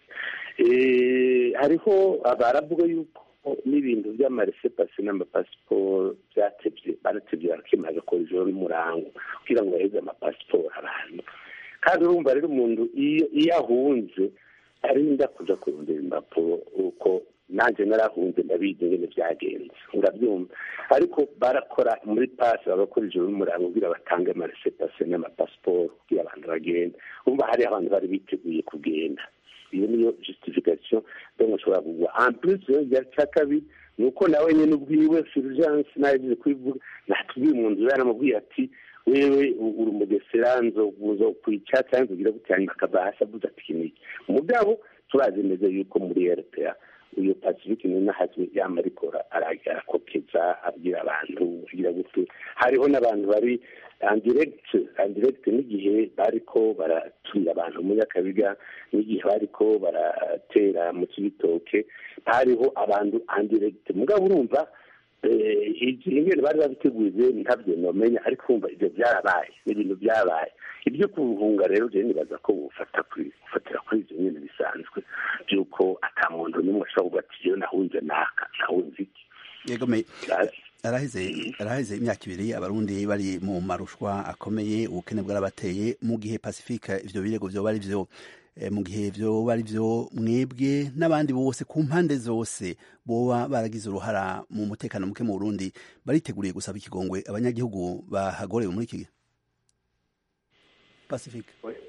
hariho baravuga yuko n'ibintu by'amaresepasi n'amapasiporo byatevye baratevye barakemura bagakora ijoro n'umurango kugira ngo baheze amapasiporo abantu kandi urumva rero umuntu iyo ahunze arinda kuja kurondera impapuro uko nanjye narahunze ndabizi ingene byagenze urabyumva ariko barakora muri pasi bagakora ijoro n'umurango kugira batange amaresepase n'amapasiporo kugira abantu bagenda urumva hariho abantu bari biteguye kugenda iyo niyo justification donc ushobora kugwa en plus ya cya kabiri ni uko nawe nyine ubwiwe surgence naje kwivuga natubwiye mu nzu yaramubwiye ati wewe uri umugesera nzoguzo kwica cyangwa nzogira gutya akava hasi avuze ati iki niki mugabo turazi neza yuko muri rpa uyu pacifique ni nahazwe yama arikora arakokeza abwira abantu kugira gute hariho n'abantu bari andirect andirect n'igihe bariko baratumira abantu muri akabiga n'igihe bariko baratera mu kibitoke hariho abantu andirect mugabo urumva ingene bari babiteguye ntabyo nomenya ariko wumva ibyo byarabaye n'ibintu byabaye ibyo kuruhunga rero je nibaza ko bufata gufatira kuri ivyo nyene bisanzwe by'uko ata muntu n'umwe ashobora kuvuga ati jewe nahunze naka nahunze iki yegome araheze araheze imyaka ibiri abarundi bari mu marushwa akomeye ubukene bwarabateye mu gihe pacifique ivyo birego vyoba ari vyo mu gihe vyoba ari vyo mwebwe n'abandi bose ku mpande zose boba baragize uruhara mu mutekano muke mu Burundi bariteguriye gusaba ikigongwe abanyagihugu bahagorewe muri iki gihe Pacifique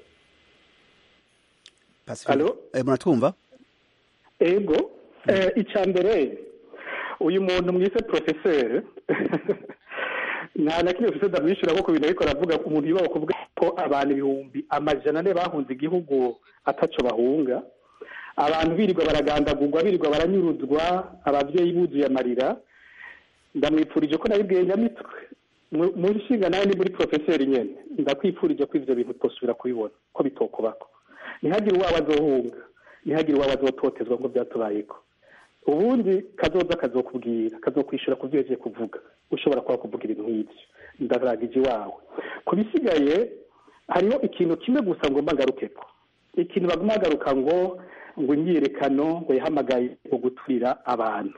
Pacifique eh, muratwumva ego eh, icya mbere uyu muntu mwise professeur nta na kimwe ufite ndamwishyura kuko ibintu ariko aravuga umuntu yubaho kuvuga ko abantu ibihumbi amajana ane bahunze igihugu ataco bahunga abantu birirwa baragandagurwa birirwa baranyuruzwa ababyeyi buzuye amarira ndamwipfurije ko nabibwiye nyamitwe mu nshinga nawe ni muri porofeseri nyine ndakwipfurije ko ibyo bintu twosubira kubibona ko bitokubako ntihagire uwawe azohunga ntihagire uwawe azototezwa ngo byatubayeko ubundi kazoza kazokubwira kazokwishyura ku byo yagiye kuvuga ushobora kuba kuvuga ibintu nk'ibyo ndaragije iwawe ku bisigaye hariho ikintu kimwe gusa ngomba ngarukeko ikintu baguma bagaruka ngo ngo imyiyerekano ngo yahamagaye ngo guturira abantu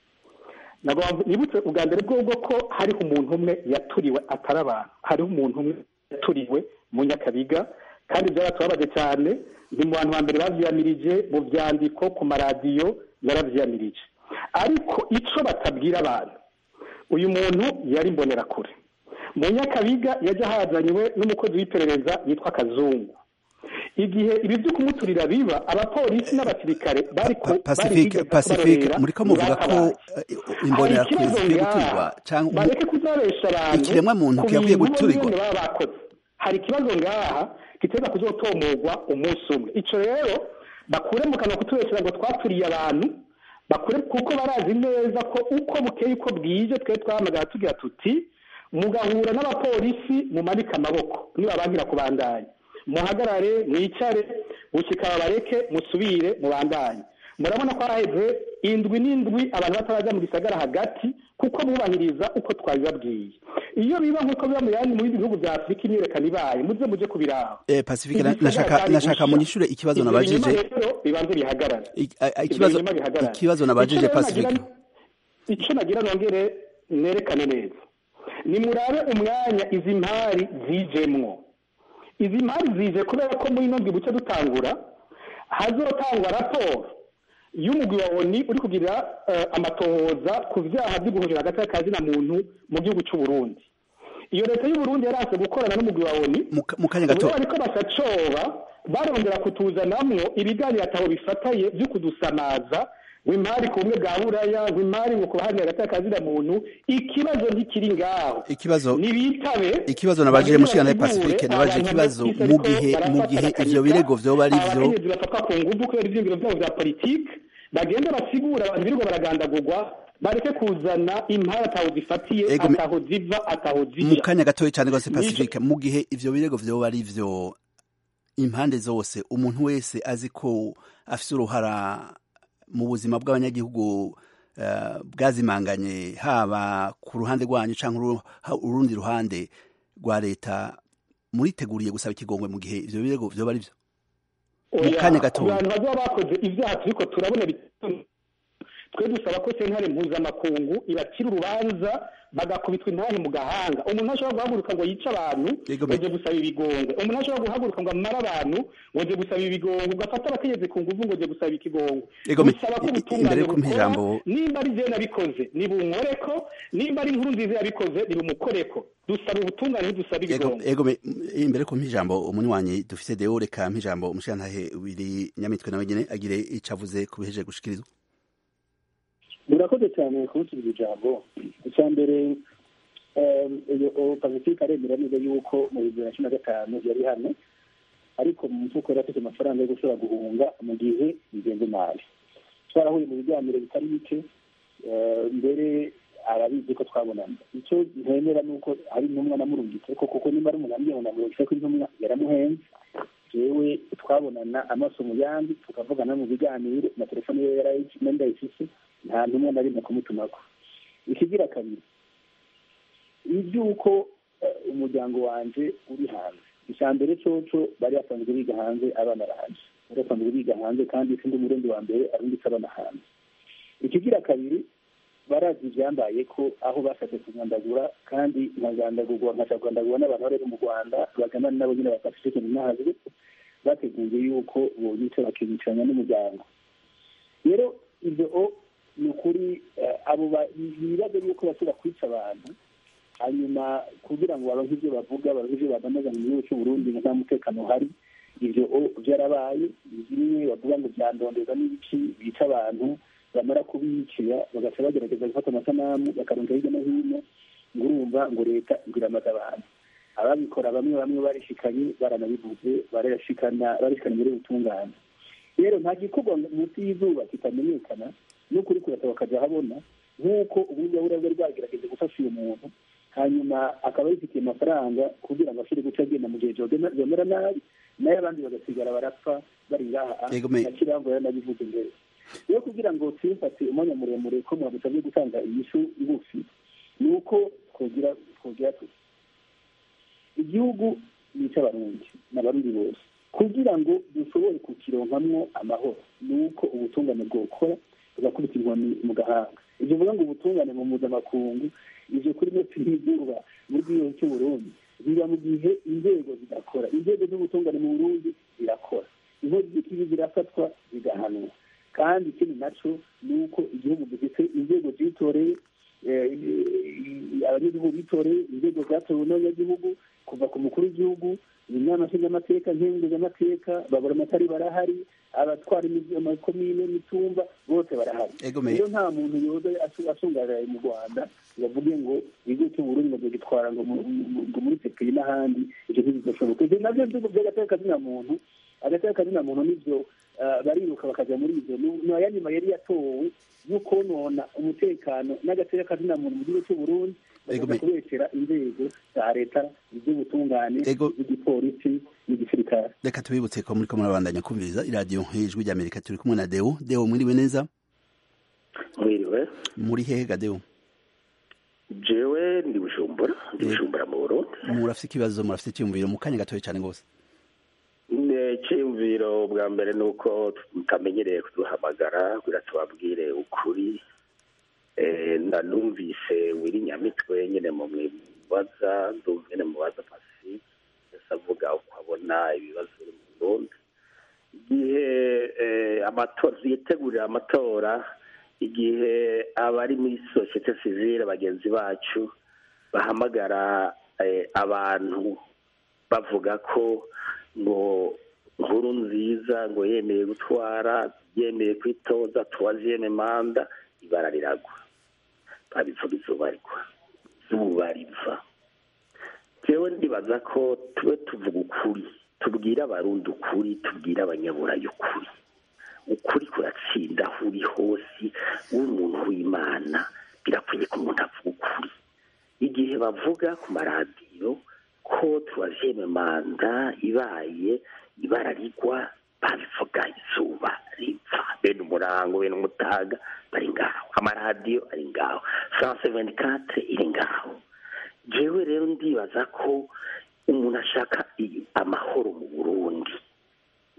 nibutse ubwa mbere bwobwo ko hariho umuntu umwe yaturiwe atari abantu hariho umuntu umwe yaturiwe mu nyakabiga kandi byaratubabaje cyane ni mu bantu ba mbere babyiyamirije mu byandiko ku maradiyo yarabyiyamirije ariko icyo batabwira abantu uyu muntu yari imbonerakure mu nyakabiga yajya hazanywe n'umukozi w'iperereza yitwa kazungu igihe ibi byo kumuturira biba abapolisi n'abasirikare bari ku pacifique pacifique muri ko muvuga ko imbonerakure zikwiye guturirwa cyangwa bareke kuzabesha abantu ikiremwa muntu kiyakwiye guturirwa baba bakoze hari ikibazo ngaha kiteza kuzotomorwa umunsi umwe icyo rero bakure mu kanwa kutubeshyira ngo twaturiye abantu bakure kuko barazi neza ko uko bukeye uko bwije twe twahamagara tugira tuti mugahura n'abapolisi mumanike amaboko nibabangira kubandanya muhagarare mwicare gushyika babareke musubire mubandanye murabona ko haraheze indwi n'indwi abantu batarajya mu gisagara hagati kuko bubahiriza uko twabibabwiye iyo biba nk'uko biba mu yandi mu bindi bihugu bya afurika imyiyerekano ibaye muze muje kubiraba eh pacifique nashaka nashaka munyishure ikibazo nabajije bibanze bihagarara ikibazo ikibazo nabajije pacifique icyo nagira nongere nerekane neza ni murabe umwanya izi mpari zijemwo izi mpari zije kubera ko muri ino buce dutangura hazotangwa raporo y'umugwi wa oni uri kugira amatohoza ku byaha byo guhurira hagati y'akazina muntu mu gihugu cy'u Burundi iyo leta y'u Burundi yaranse gukorana n'umugwi wa oni mu kanya gato ariko basacoba barongera kutuzanamwo ibiganiro ataho bifataye byo kudusamaza w'imari ku bumwe bwa buraya w'imari ngo kubahanira hagati y'akazina muntu ikibazo ntikiri ngaho ikibazo nibitabe ikibazo nabajije mushikana pacifique nabajije ikibazo mu gihe mu gihe ivyo birego vyoba ari vyo abakenyezi bafatwa ku nguvu kubera ivyiyumviro vyabo vya politike bagenda basigura abantu birirwa baragandagurwa bareke kuzana impara ataho zifatiye ataho ziva ataho zija mu kanya gatoya cyane rwose pacifique mu gihe ivyo birego vyoba ari vyo impande zose umuntu wese azi ko afise uruhara mu buzima bw'abanyagihugu bwazimanganye haba ku ruhande rwanyu cyangwa urundi ruhande rwa leta muriteguriye gusaba ikigongwe mu gihe ivyo birego vyoba ari vyo mu kanya gato abantu bazaba bakoze ibyaha turiko turabona twe dusaba ko sentare mpuzamakungu ibacira urubanza bagakubitwa intahe mu gahanga umuntu ashobora guhaguruka ngo yice abantu Yego, ngo aje gusaba ibigongwe umuntu ashobora guhaguruka ngo amare abantu ngo aje gusaba ibigongwe ugafata abakenyezi ku nguvu ngo aje gusaba ikigongwe Yego, me- dusaba ko i- i- ubutungane imbere yo kumpa bukora ijambo- nimba ari jewe nabikoze nibunkoreko nimba ari inkuru nziza yabikoze nibumukoreko dusaba ubutungane ntidusaba ego ibigongwe ego me- imbere ko mpijambo umunywanyi dufise deo reka mpijambo umushirantahe wiri nyamitwe nawe nyene agire ico avuze ku bihejeje gushikirizwa murakoze cyane kumusubiza ijambo icya mbere iyo pacifique aremera neza yuko mu bibiri na cumi na gatanu yari hano ariko mu mufuko yari afite amafaranga yo gushobora guhunga mu gihe bigenze nabi twarahuye mu biganiro bitari bike eh, mbere arabizi ko twabonana icyo ntemera ni uko hari intumwa namurungitse ko kuko nimba ari umuntu ambwiye ngo namurungitse ko intumwa yaramuhenze jewe twabonana amaso mu yandi tukavugana mu biganiro na telefone ye yarayiki- ndayifise nta ntumwa na rimwe kumutumako ikigira kabiri iby'uko eh, umuryango wanje uri hanze icya mbere coco bari basanzwe biga hanze abana barahanje bari basanzwe biga hanze kandi sindi umurundi wa mbere arungitse abana hanze ikigira kabiri barazi ibyambaye ko aho bashatse kugandagura kandi nkagandagurwa nkacagandagurwa n'abantu bari mu rwanda baganana nabo nyine bafashe ikintu ntazwi bateguye yuko bonyica bakibicaranya n'umuryango rero ibyo o ni ukuri eh, abo ba- bibaza yuko bashobora kwica abantu hanyuma kugira ngo baronke ibyo bavuga baronke ibyo bagameza mu gihugu cy'u Burundi nta mutekano uhari ibyo o byarabaye bimwe bavuga ngo byandondeza n'ibiki bica abantu bamara kubicira bagaca bagerageza gufata amasanamu bakaronka hirya no hino ngo urumva ngo leta ngo iramaze abantu ababikora bamwe bamwe barishikanye baranabivuze barashikana barishikana muri butungane rero nta gikorwa munsi y'izuba kitamenyekana n'ukuri kurata bakajya ahabona nk'uko ubundi buriya bwari bwagerageje gufasha uyu muntu hanyuma akaba yifitiye amafaranga kugira ngo ashobore guca agenda mu gihe byomera nabi nayo abandi bagasigara barapfa bari ngaha Yego, me- na kirango yaranabivuze mbere rero kugira ngo twifate umwanya muremure ko mwadusabye gutanga inyishu ngufi ni uko twogira twogira tuti igihugu ni icy'abarundi n'abarundi bose kugira ngo dushobore kukironkamwo amahoro ni uko ubutungane bwokora tugakubita inkoni mu gahanga ibyo bivuga ngo ubutungane mu mpuzamakungu ivyo kuri mwe twigurwa muri gihugu cy'u Burundi biba mu gihe inzego zidakora inzego z'ubutungane mu Burundi zirakora inkozi z'ikibi zirafatwa zigahanwa kandi ikindi naco ni uko igihugu gifite inzego zitoreye eh, abanyagihugu bitoreye inzego zatowe n'abanyagihugu kuva ku mukuru w'igihugu inama nshingamateka nkenguzamateka babura amatari barahari abatwara imizi- amakomine imitumba bose barahari Ego, me- rero nta muntu yoza asu- asungararaye mu rwanda ngo avuge ngo igihugu cy'uburundi ngo gitwara ngo mu- mu- ngo muri sepeyi n'ahandi ibyo ntibidashoboka ibyo navyo bihugu by'agateka kazina muntu agateka kazina muntu nivyo ah, bariruka bakajya muri ivyo ni ayanyuma yari yatowe yo konona umutekano n'agateka kazina muntu mu gihugu cy'uburundi Ego, bakaza me- kubeshyera inzego za leta iz'ubutungane Ego. iz'igipolisi n'igisirikare reka tubibutse ko muriko murabandanya kumviriza iradiyo ijwi ry'amerika turi kumwe na deo deo mwiriwe neza mwiriwe muri hehe ga deo jewe ndi bujumbura ndi bujumbura mu burundi murafite ikibazo murafite icyiyumviro mu kanya gatoya cyane rwose icyiyumviro bwa mbere ni uko tutamenyereye kuduhamagara kugira tubabwire ukuri Eh, na numvise wiri nyamitwe nyine mu mwibaza ndumva nyine mubaza pacifique ese avuga uko abona ibibazo biri mu burundi igihe eh, amatora yitegurira amatora igihe abari muri sosiyete sivile bagenzi bacu bahamagara eh, abantu bavuga ko ngo nkuru nziza ngo yemeye gutwara yemeye kwitoza tuwaziyeme manda ibara riragwa babivuga izuba rigwa izuba riva jewe ndibaza ko tube tuvuga ukuri tubwire abarundi ukuri tubwire abanyaburayi ukuri ukuri kuratsinda aho uri hose uri umuntu w'imana birakwiye ko umuntu avuga ukuri igihe bavuga ku maradiyo ko turazeme manda ibaye ibara rigwa babivuga izuba riva bene umurango bene umutaga bari ngaho amaradiyo ari ngaho france 24 iri ngaho jewe rero ndibaza ko umuntu ashaka i- amahoro mu burundi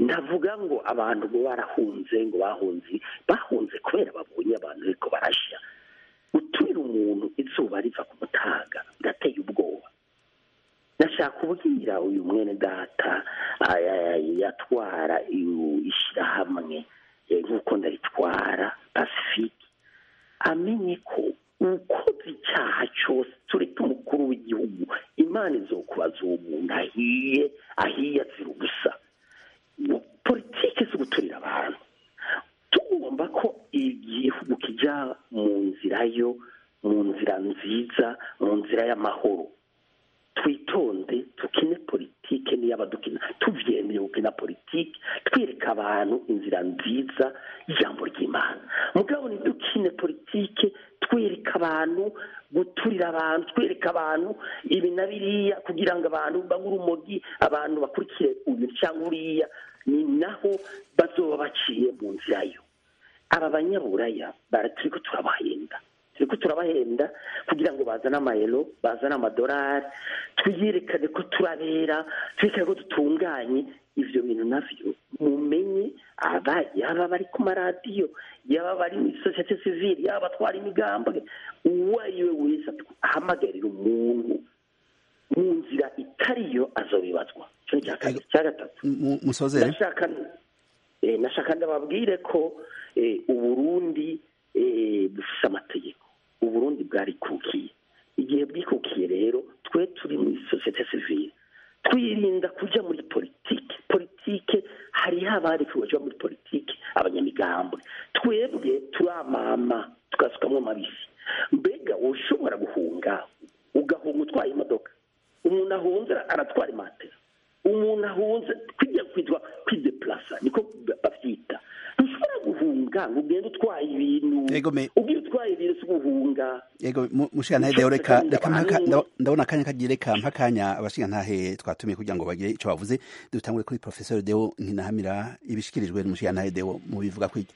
ndavuga ngo abantu ngo barahunze ngo bahunze bahunze kubera babonye abantu ariko barashya gutumira umuntu izuba riva ku mutaga birateye ubwoba ndashaka kubwira uyu mwene data yatwara ishyirahamwe nk'uko ndaritwara pacifique amenye ko ukoze icyaha cyose tureke umukuru w'igihugu imana izokubaza uwo muntu ahiye ahiye azira ubusa politiki zo guturira abantu tugomba ko igihugu kijya mu nzira yo mu nzira nziza mu nzira y'amahoro twitonde tukine politike n'iy'abadukina tubyemeye gukina politike twereka abantu inzira nziza y'ijambo ry'imana mugabo ntidukine politike twereka abantu guturira abantu twereka abantu ibi na biriya kugira ngo abantu bagure urumogi abantu bakurikire uyu cyangwa uriya ni naho bazoba baciye mu nzira yo aba banyaburaya turi ko turabahenda turi ko turabahenda kugira ngo bazane amayero bazane amadolari twiyerekane ko turabera twerekane ko dutunganye ibyo bintu nabyo mumenye yaba bari ku maradiyo yaba bari muri sosiyete sivire yaba abatwara imigambwe uwo ari we wese ahamagarira umuntu mu nzira itariyo azobibazwa cya gatatu nashaka ndababwire ko uburundi bufite amategeko uburundi bwarikukiye igihe bwikukiye rero twe turi muri sosiyete sivire twirinda kujya muri politiki politiki hariho abari kujya muri politiki abanyamigambwe twebwe turamama tugasukamo amabisi mbega ushobora guhunga ugahunga utwaye imodoka umuntu ahunze aratwara imatera umuntu ahunze kwijya kwitwa kwidepurasa niko babyita ntushobora guhunga ngo ugende utwaye ibintu ubwiye utwaye ibintu si guhunga yego mushigantahe reka reka ndabona akanya kagiye reka mpakanya abashigantahe twatumiye kugira ngo bagire icyo bavuze dutangure kuri professeur deo nkinahamira ibishikirijwe n'umushigantahe deo mu bivuga kwiki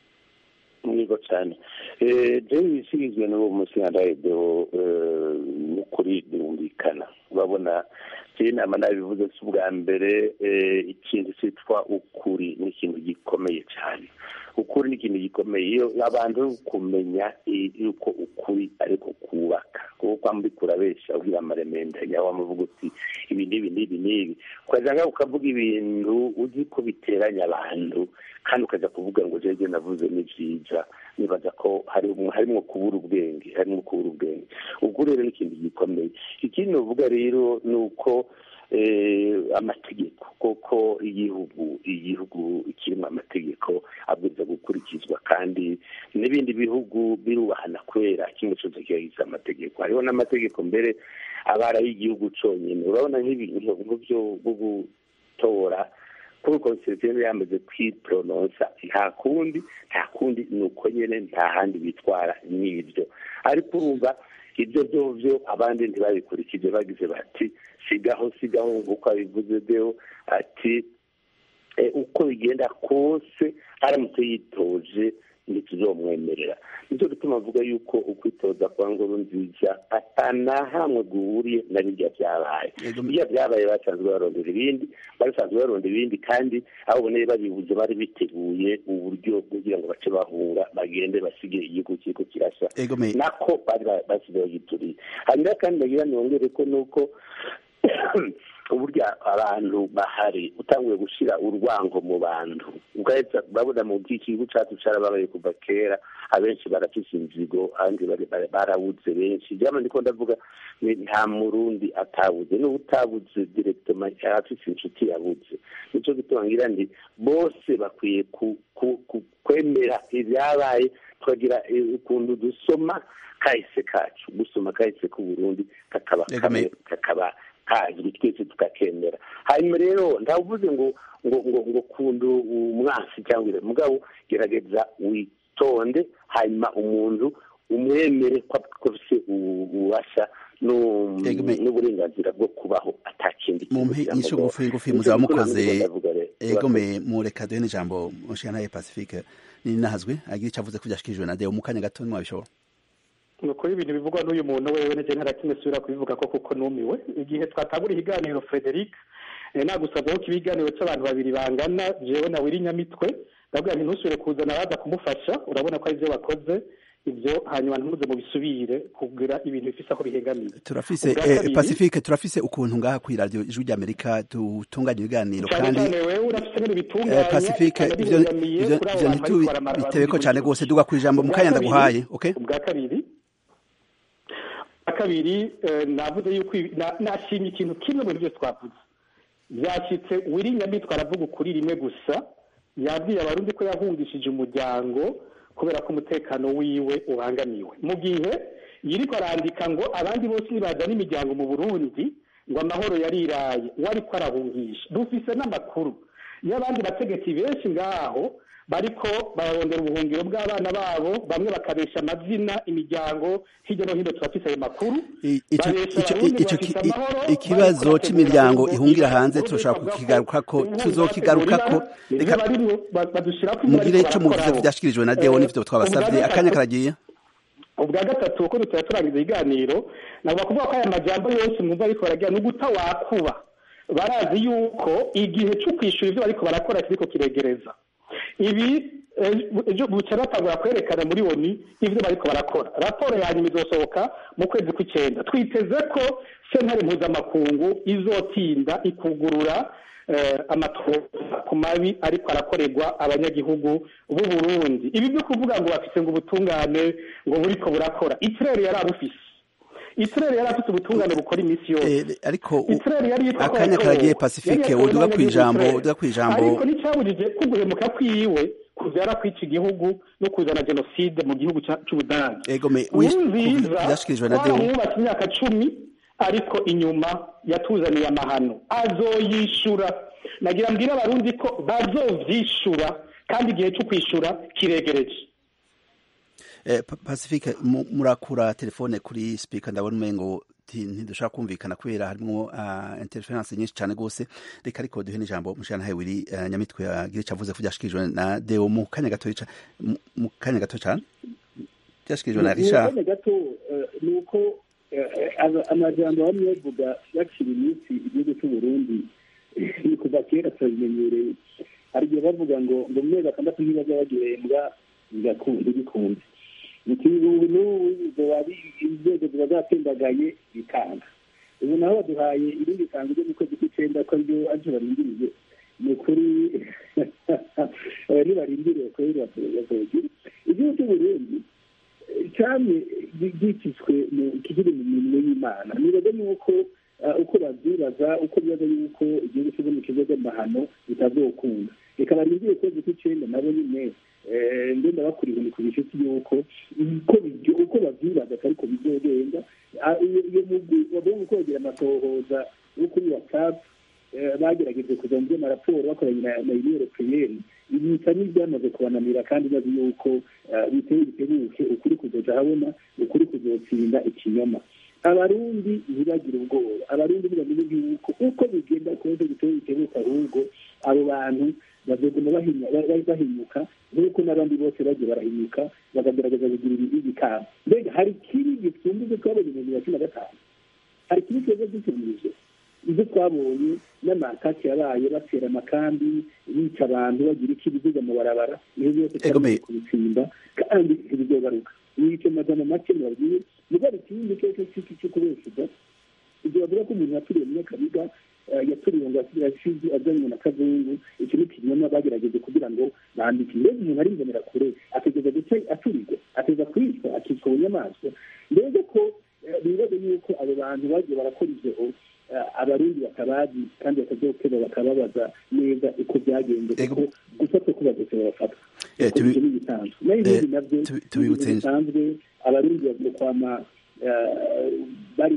mwigo cyane deo ibishikirijwe n'uwo mushigantahe deo n'ukuri birumvikana urabona kiri inama nabivuze si ubwa mbere ikintu cyitwa ukuri ni ikintu gikomeye cyane ukuri ni ikintu gikomeye iyo abantu kumenya yuko ukuri ariko kubaka kuko kwamba kurabesha ubwira amaremenda yawe wamuvuga uti ibi n'ibi n'ibi n'ibi ukajya ukavuga ibintu uzi ko biteranya abantu kandi ukajya kuvuga ngo jege navuze ni byiza nibaza ko harimo kubura ubwenge harimo kubura ubwenge ubwo rero ni ikintu gikomeye ikindi uvuga rero ni uko amategeko koko igihugu igihugu kirimo amategeko abwiza gukurikizwa kandi n'ibindi bihugu birubahana kubera kimwe cyose kibagize amategeko hariho n'amategeko mbere abara y'igihugu cyonyine urabona nk'ibintu byo gutora kuri konsitirisiyo yamaze kwiporononsa nta kundi nta kundi ni uko nyine nta handi bitwara n'ibyo ariko urumva ibyo byo abandi ntibabikurikije bagize bati sigaho sigaho nk'uko abivuze deo ati uko bigenda kose aramutse yitoje ntituzomwemerera nicyo gituma avuga yuko ukwitoza kwa ngoro nziza atanahamwe guhuriye na birya byabaye birya byabaye basanzwe barondera ibindi basanzwe barondera ibindi kandi aho uboneye babibuze bari biteguye uburyo kugira ngo bace bahunga bagende basige igihugu kiriko kirasha nako bari basize bagituriye hanyuma kandi nagira nongere ko nuko uburyo abantu bahari utanguye gushyira urwango mu bantu urabona mu bw'igihugu cyacu cyarababaye kuva kera abenshi barafise inzigo abandi barabuze benshi byaba ndiko ndavuga nta murundi atabuze n'ubu utabuze direkitoma afise inshuti yabuze nicyo gituma ngira ndi bose bakwiye kwemera ibyabaye tukagira ukuntu dusoma kahise kacu gusoma kahise k'uburundi kakaba kakaba kazwi twese tukakemera hanyuma rero ndavuze ngo ngo ngo ngo kundu umwasi cyangwa mugabo gerageza witonde hanyuma umuntu umwemere ko afite ububasha n'uburenganzira bwo kubaho atakindi mumpe inyishu ngufi ngufi muzaba mukoze egome mureka duhe n'ijambo mushikana ya pacifique ni nahazwe agira icyo avuze ko byashikirijwe na deo mu kanya gato mwabishobora ni ukuri ibintu bivugwa n'uyu muntu wewe nege ntarakimwe subira kubivuga ko kuko numiwe igihe twatangura ikiganiro frederic nagusabye ko ibiganiro cy'abantu babiri bangana jewe na wiri nyamitwe ndabwira nti ntusubire kuzana abaza kumufasha urabona ko ari byo wakoze ibyo hanyuma ntuze mu bisubire kugira ibintu bifise aho bihengamiye turafise eh, pacifique turafise ukuntu ngaha kwi radio ijwi ry'amerika dutunganya ibiganiro cyane kandi cyane wewe urafise ibintu bitunganya eh, pacifique kandi ivyo bihengamiye ivyo kuri abo ivyo bantu bariko baramara- ntitubitebeko cane rwose duga kwijambo mu kanya ndaguhaye okay ubwa kabiri ubwa kabiri eh, navuze yuko ibi- na- nashimye ikintu kimwe mu bintu byose twavuze byashyitse wiri nyamitwe aravuga ukuri rimwe gusa yabwiye abarundi ko yahungishije umuryango kubera ko umutekano wiwe ubangamiwe mu gihe yiriko arandika ngo abandi bose nibazana imiryango mu burundi ngo amahoro yariraye we ariko arahungisha dufise n'amakuru y'abandi bategetsi benshi ngaho bariko bararondera ubuhungiro bw'abana babo bamwe bakabesha amazina imiryango hirya no hino turafise ayo makuru I- ico- babesha ico- abarundi ico- bafise i- amahoro, ikibazo bariko c'imiryango bategura ihungira ngo hanze ubundi turashaka bavuga ko kukigarukako ubundi tuzokigarukako bategurira, reka nivyo barimo ba- badushirako ivyo mugire bariko ico muvuze barakoraho. vyashikirijwe na Deo Eh, n'ivyo twabasavye ubwa akanya gatatu- karagiye ubwa gatatu uko tutari turangiza ibiganiro ntabwo kuvuga ko aya majambo yose mwumva ariko baragira ni uguta wakuba barazi yuko igihe cyo kwishyura ibyo bariko barakora kiriko kiregereza ibi eh, ejo buca batangura kwerekana muri oni ibyo bariko barakora raporo ya nyuma izosohoka mu kwezi kw'icyenda twiteze ko sentare mpuzamakungu izotinda ikugurura eh, amatohoza ku mabi ariko arakorerwa abanyagihugu b'u Burundi ibi byo kuvuga ngo bafite ngo ubutungane ngo buriko burakora itirere yari abufise itirere yari afite ubutungane bukora iminsi yose Eh, ariko u- Itirere yari yitwa akanya ko karagiye yatowe. pacifique Yari yatowe uduga n'abanyagihugu kwijambo Itirere. uduga kwijambo ariko nticyabujije ko guhemuka kwiwe kuvyara kwica igihugu no kuzana jenoside mu gihugu ca- c'ubudagi ego me wish- nziza vyashikirijwe na Deo twaramwubatse imyaka cumi ariko inyuma yatuzaniye amahano azoyishura nagira mbwira abarundi ko bazovyishura kandi igihe cyo kwishura kiregereje Eh, Pa- pacifique mu- murakura telefone kuri speaker ndabona umengo ti- ntidushaka kumvikana kubera harimwo uh, interference nyinshi cane gose reka ariko duhe n'ijambo mushana hewiri uh, nyamitwe agira ico avuze ko vyashikirijwe na Deo mu kanya gato ca- mu- mu kanya gato cane vyashikirijwe na Richard Mu gato eh, ni uko eh, aba- amajambo bamwe bavuga yakira iminsi igihugu cy'u Burundi ni kuva kera turabimenyereye hari igihe bavuga ngo ngo mu mezi atandatu ntibaza bagihembwa bigakunze bikunze ikintu n'ubu zoba ari- inzego ziba zatembagaye bikanga ubu naho baduhaye irindi kanzu ryo mu kwezi kw'icenda ko ryo aje barindiriye ni ukuri ntibarindiriye kuri bazogira igihugu cy'u Burundi cyane gikitswe mu kigiri mu mirimo y'imana nibaza yuko eh, uko babyibaza uko bibaza yuko igihugu cy'u Burundi kizoga amahano bitazokunda reka barindire kwezi kw'icenda nabo nyine eh, mbe ndabakuriye ni ku gishuti yuko uko bibyo uko babyibaza ariko bizogenda Ah, iyo iyo mugwi bagomba kwegera amatohoza yo kuri whatsapp eh, bagerageje kuza mu by'amaraporo bakoranye na na union européenne ibi bisa n'ibyamaze kubananira kandi bazi yuko eh, biteye bitebuke ukuri kuzoja habona ukuri kuzotsinda ikinyoma abarundi ntibagire ubwoba abarundi ntibamenye yuko uko bigenda kose biteye bitebuke ahubwo abo bantu bazoguma bahinya- ba- ba- bahinyuka nk'uko n'abandi bose bagiye barahinyuka bakagerageza kugira ibibi bikaba mbega hari ikibi gisumba ibyo twabonye mu bibiri na cumi na gatanu hari ikibi twebwe dutumije ibyo twabonye n'amakati yabaye batera amakambi bica abantu bagira iki biziga mu barabara niyo byose Ego me- twamaze kubitsinda kandi ntibizogaruka nico magana make mubabwiye mugabo ikindi cyose cy'iki cyo kubeshuza ibyo bavuga ko umuntu yaturiye munyakabiga eh, yaturiye ngo yashize azanywe na kazungu icyo ni ikinyoma bagerageje kugira ngo bandike mbega umuntu ari mbonera kure ategeza guca aturirwa ateza kwicwa akicwa bunyamaswa mbega ko eh, bibaza yuko abo bantu bagiye barakora ivyo eh, abarundi batabazi kandi batazokeba bakababaza neza uko byagenze Ego. kuko gufatwa ko badose barafatwa Eh, tubi- Ibyo ni ibisanzwe naho ibindi eh, navyo tubi- tubibutse- ni ibintu bisanzwe abarundi bavuga kwama eh, bari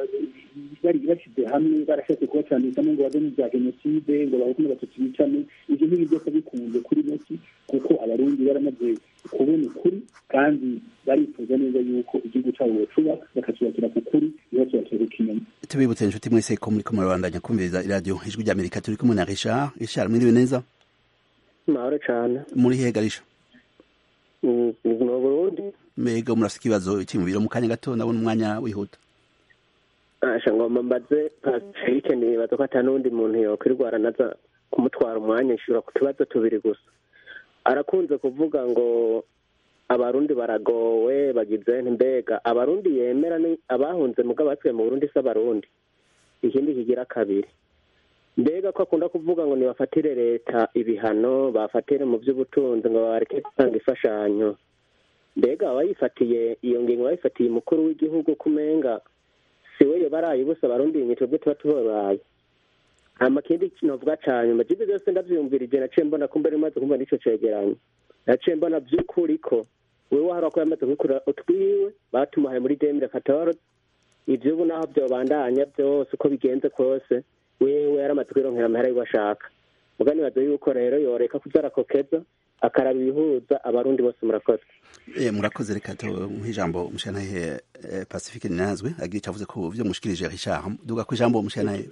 bari bashyize hamwe barashatse kubacanishamo ngo bave mu bya jenoside ngo bahukume batatu bicane ibyo ntibi byose bikunze kuri make kuko abarundi baramaze kubona ukuri kandi barifuza neza yuko igihugu cyabo bocuba bakacubakira ku kuri ntibacubakire ku kinyoma tubibutse inshuti mwese ko muri ko murabandanya kumviriza iradiyo ijwi rya amerika turi kumwe na richard richard mwiriwe neza mahoro cyane muri hehe garisha Mm, mu burundi mbega murafite ikibazo cy'imibiri mu kanya gato ndabona umwanya wihuta asha ngomba mbaze pacifique nibaza ko ata n'undi muntu yokwirwara naza kumutwara umwanya ishura ku tubazo tubiri gusa arakunze kuvuga ngo abarundi baragowe bagize mbega abarundi yemera ni abahunze mugabo batuye mu burundi si abarundi ikindi kigira kabiri mbega ko akunda kuvuga ngo nibafatire leta ibihano bafatire mu by'ubutunzi ngo bareke gutanga imfashanyo mbega abayifatiye iyo ngingo bayifatiye umukuru w'igihugu kumenga si we baraye ubusa abarundi imitwe bwe tuba tubabaye hama kindi novuga cane majibu byose ndavyumvirije naciye mbona ko mbere maze kumva n'ico cegeranyo naciye mbona vy'ukuri ko wewe wahora ko yamaze kubikora utwiwe batumuhaye muri demire katoro ivyo ubu naho vyobandanya vyose uko bigenze kose wewe yaramaze kwironkera amahera yiwe ashaka muga nibaza yuko rero yoreka kuza arakokeza akaraba ibihuza abarundi bose murakoze Eh, murakoze reka tuhe ijambo mushanahe eh, pacifique ninazwe agira icyo avuze ku byo mushikirije richard duga ku ijambo mushanahe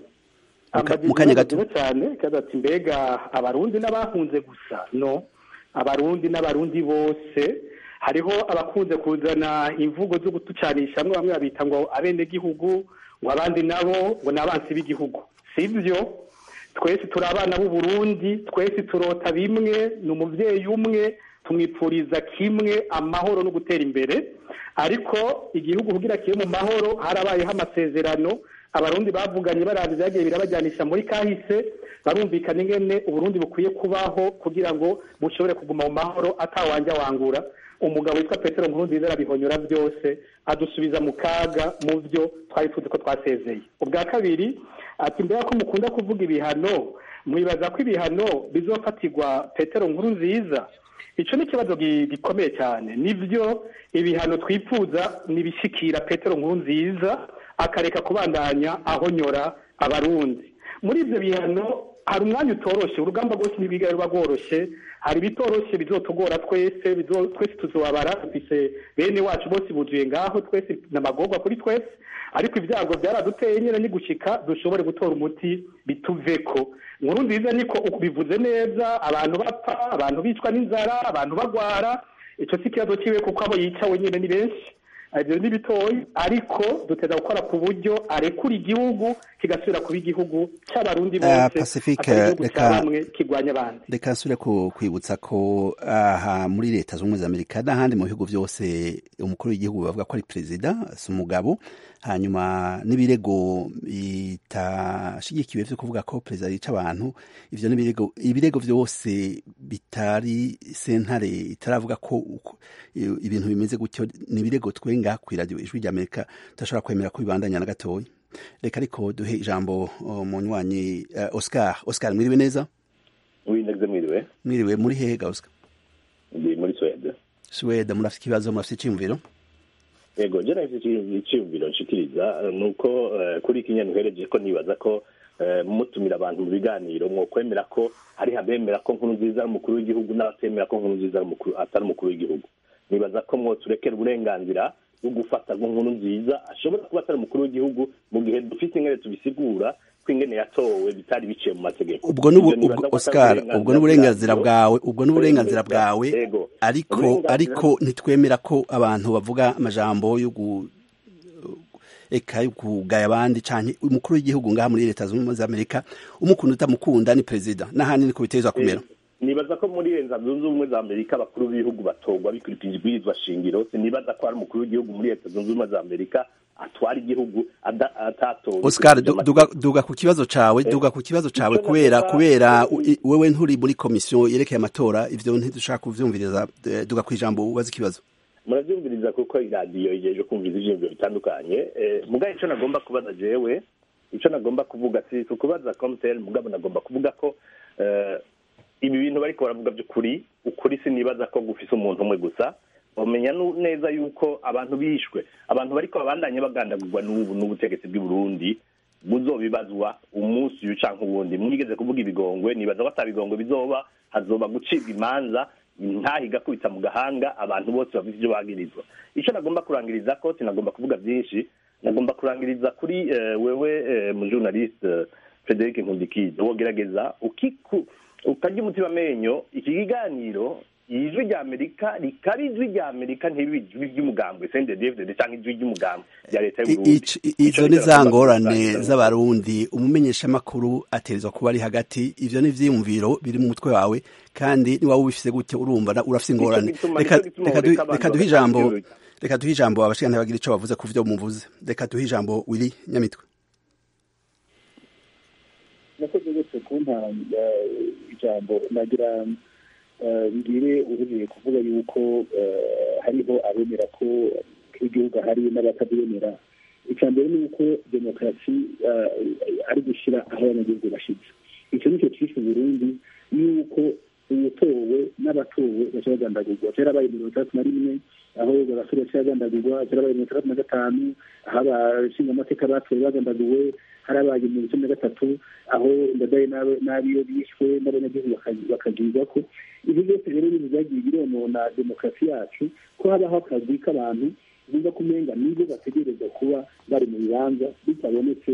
mu kanya gato gato cyane kandi ati mbega abarundi n'abahunze gusa no abarundi n'abarundi bose hariho abakunze kuzana imvugo zo gutucanisha bamwe bamwe babita ngo abenegihugu ngo abandi nabo ngo ni abansi b'igihugu si byo twese turi abana b'u Burundi twese turota bimwe ni umubyeyi umwe tumwipfuriza kimwe amahoro no gutera imbere ariko igihugu kugira kibe mu mahoro harabayeho amasezerano abarundi bavuganye barabye byagiye birabajyanisha muri kahise barumvikana ingene uburundi bukwiye kubaho kugira ngo bushobore kuguma mu mahoro atawanja wangura umugabo witwa petero nkurunziza arabihonyora byose adusubiza mu kaga mu byo twari tuzi ko twasezeye ubwa kabiri ati mbega ko mukunda kuvuga ibihano mwibaza ko ibihano bizofatirwa petero nkurunziza icyo ni ikibazo gi- gikomeye cyane nibyo ibihano twifuza nibishikira petero nkurunziza akareka kubandanya ahonyora abarundi muri ibyo bihano hari umwanya utoroshye urugamba rwose ntibiga ruba rworoshye hari ibitoroshye bizotugora twese bizo- twese tuzobabara dufise bene wacu bose buzuye ngaho twese n'amagorwa kuri twese ariko ibyago byaraduteye nyine ni gushika dushobore gutora umuti bituveko nkuru nziza niko uko bivuze neza abantu bapfa abantu bicwa n'inzara abantu bagwara icyo si ikibazo kiwe kuko abo yicawe nyine ni benshi ibyo ni bitoyi ariko duteza gukora ku buryo arekura igihugu kigasubira kuba igihugu cy'abarundi Eh, bose Pacifique, atari igihugu cya reka- bamwe kirwanya abandi reka nsubire ku kwibutsa ko aha muri leta zunze ubumwe za amerika n'ahandi mu bihugu byose umukuru w'igihugu bavuga ko ari perezida si umugabo hanyuma n'ibirego bitashigikiwe byo kuvuga ko perezida yica abantu ivyo n'ibirego ibirego byose bitari sentare itaravuga ko uko- i- ibintu bimeze gutyo ni ibirego twenga ku radio ijwi rya amerika tudashobora kwemera ko bibandanya na gatoya reka ariko duhe ijambo uh, munywanyi uh, oscar oscar mwiriwe neza w'indege mwiriwe mwiriwe muri hehe ga oscar ndi muri swede suwede murafite ikibazo murafite icyumviro yego je nahise icyiyumviro nshikiriza eh, nuko eh, kuri iki nyene uhereje ko nibaza ko eh, mutumira abantu mu biganiro mwokwemera ko hari abemera ko nkuru nziza ari umukuru w'igihugu n'abatemera ko nkuru nziza ari umukuru- atari umukuru w'igihugu nibaza ko mwoturekera uburenganzira bwo gufata ngo nkuru nziza ashobora kuba atari umukuru w'igihugu mu gihe dufite ingene tubisigura ko ingene yatowe bitari biciye mu mategeko ubwo nubu Ivyo nibaza ubwo ko atari oscar uburenganzira ubwo n'uburenganzira bwabyo. bwawe ubwo n'uburenganzira bwawe Yego. ariko Uburenganzira- ariko ntitwemera ko abantu bavuga amajambo yo gu eka yo kugaya abandi canke umukuru w'igihugu ngaha muri leta zunze ubumwe za amerika umukunda utamukunda ni perezida n'ahandi niko bitezwa kumera nibaza ko muri leta zunze ubumwe za amerika abakuru b'ibihugu batorwa bikurikije ibwirizwa shingiro sinibaza ko hari umukuru w'igihugu muri leta zunze ubumwe za amerika atwara igihugu ada- atatowe oscar bikurikije du- duga, duga ku kibazo cawe Eh, duga ku kibazo cawe icyo kubera navuga- kubera u- i- wewe nturi muri komisiyo yerekeye amatora ivyo ntidushaka kuvyumviriza eh, duga ku ijambo ubaza ikibazo murabyumviriza kuko iradiyo igejeje kumviriza ivyiyumviro bitandukanye eh, mugabe ico nagomba kubaza jewe ico nagomba kuvuga si ukubaza comtel mugabo nagomba kuvuga ko eh, ibi bintu bariko baravuga by'ukuri ukuri sinibaza ko gufise umuntu umwe gusa bamenya nu- neza yuko abantu bishwe abantu bariko babandanye bagandagurwa n'ubu n'ubutegetsi bw'i Burundi buzobibazwa umunsi uyu canke uwundi mwigeze kuvuga ibigongwe nibaza ko ata bigongwe bizoba hazoba gucibwa imanza ntahi igakubita mu gahanga abantu bose bafite ibyo bagirizwa icyo nagomba kurangiriza ko sinagomba kuvuga byinshi nagomba kurangiriza kuri eh, wewe eh, mu journaliste eh, Frederic Nkundikiza wogerageza ukiku ukarya umutima amenyo iki kiganiro ijwi rya amerika rikaba ijwi rya amerika ntibibe ijwi ry'umugambwe sendedevide cyangwa ijwi ry'umugambwe rya leta y'uburundi izo ni za ngorane z'abarundi umumenyeshamakuru ategerezwa kuba ari hagati ivyo ni ivyiyumviro biri mu mutwe wawe kandi niba ubifise gutyo urumva urafise ingorane reka duhe ijambo reka duhe ijambo abashikana bagira ico bavuze ku vyo muvuze reka duhe ijambo wiri nyamitwe nakoze gose kumpa ijambo nagira ngire uruhiye kuvuga yuko hariho abemera ko igihugu hari n'abatabyemera icya mbere ni uko demokarasi ari gushyira aho abanyagihugu bashyitse icyo nicyo cyishe Burundi yuko uwutowe n'abatowe baca bagandagurwa kera baye mirongo itandatu na rimwe aho abasore baca bagandagurwa kera baye mirongo itandatu na gatanu aho abashinga amateka batowe bagandaguwe harabaye mirongo icumi na gatatu aho ndadaye n'abiyo bishwe n'abanyagihugu bakagirwa ko ibi byose rero ni byagiye bironona demokarasi yacu ko habaho akazi k'abantu bumva kumenga nibo bategereza kuba bari mu bibanza bitabonetse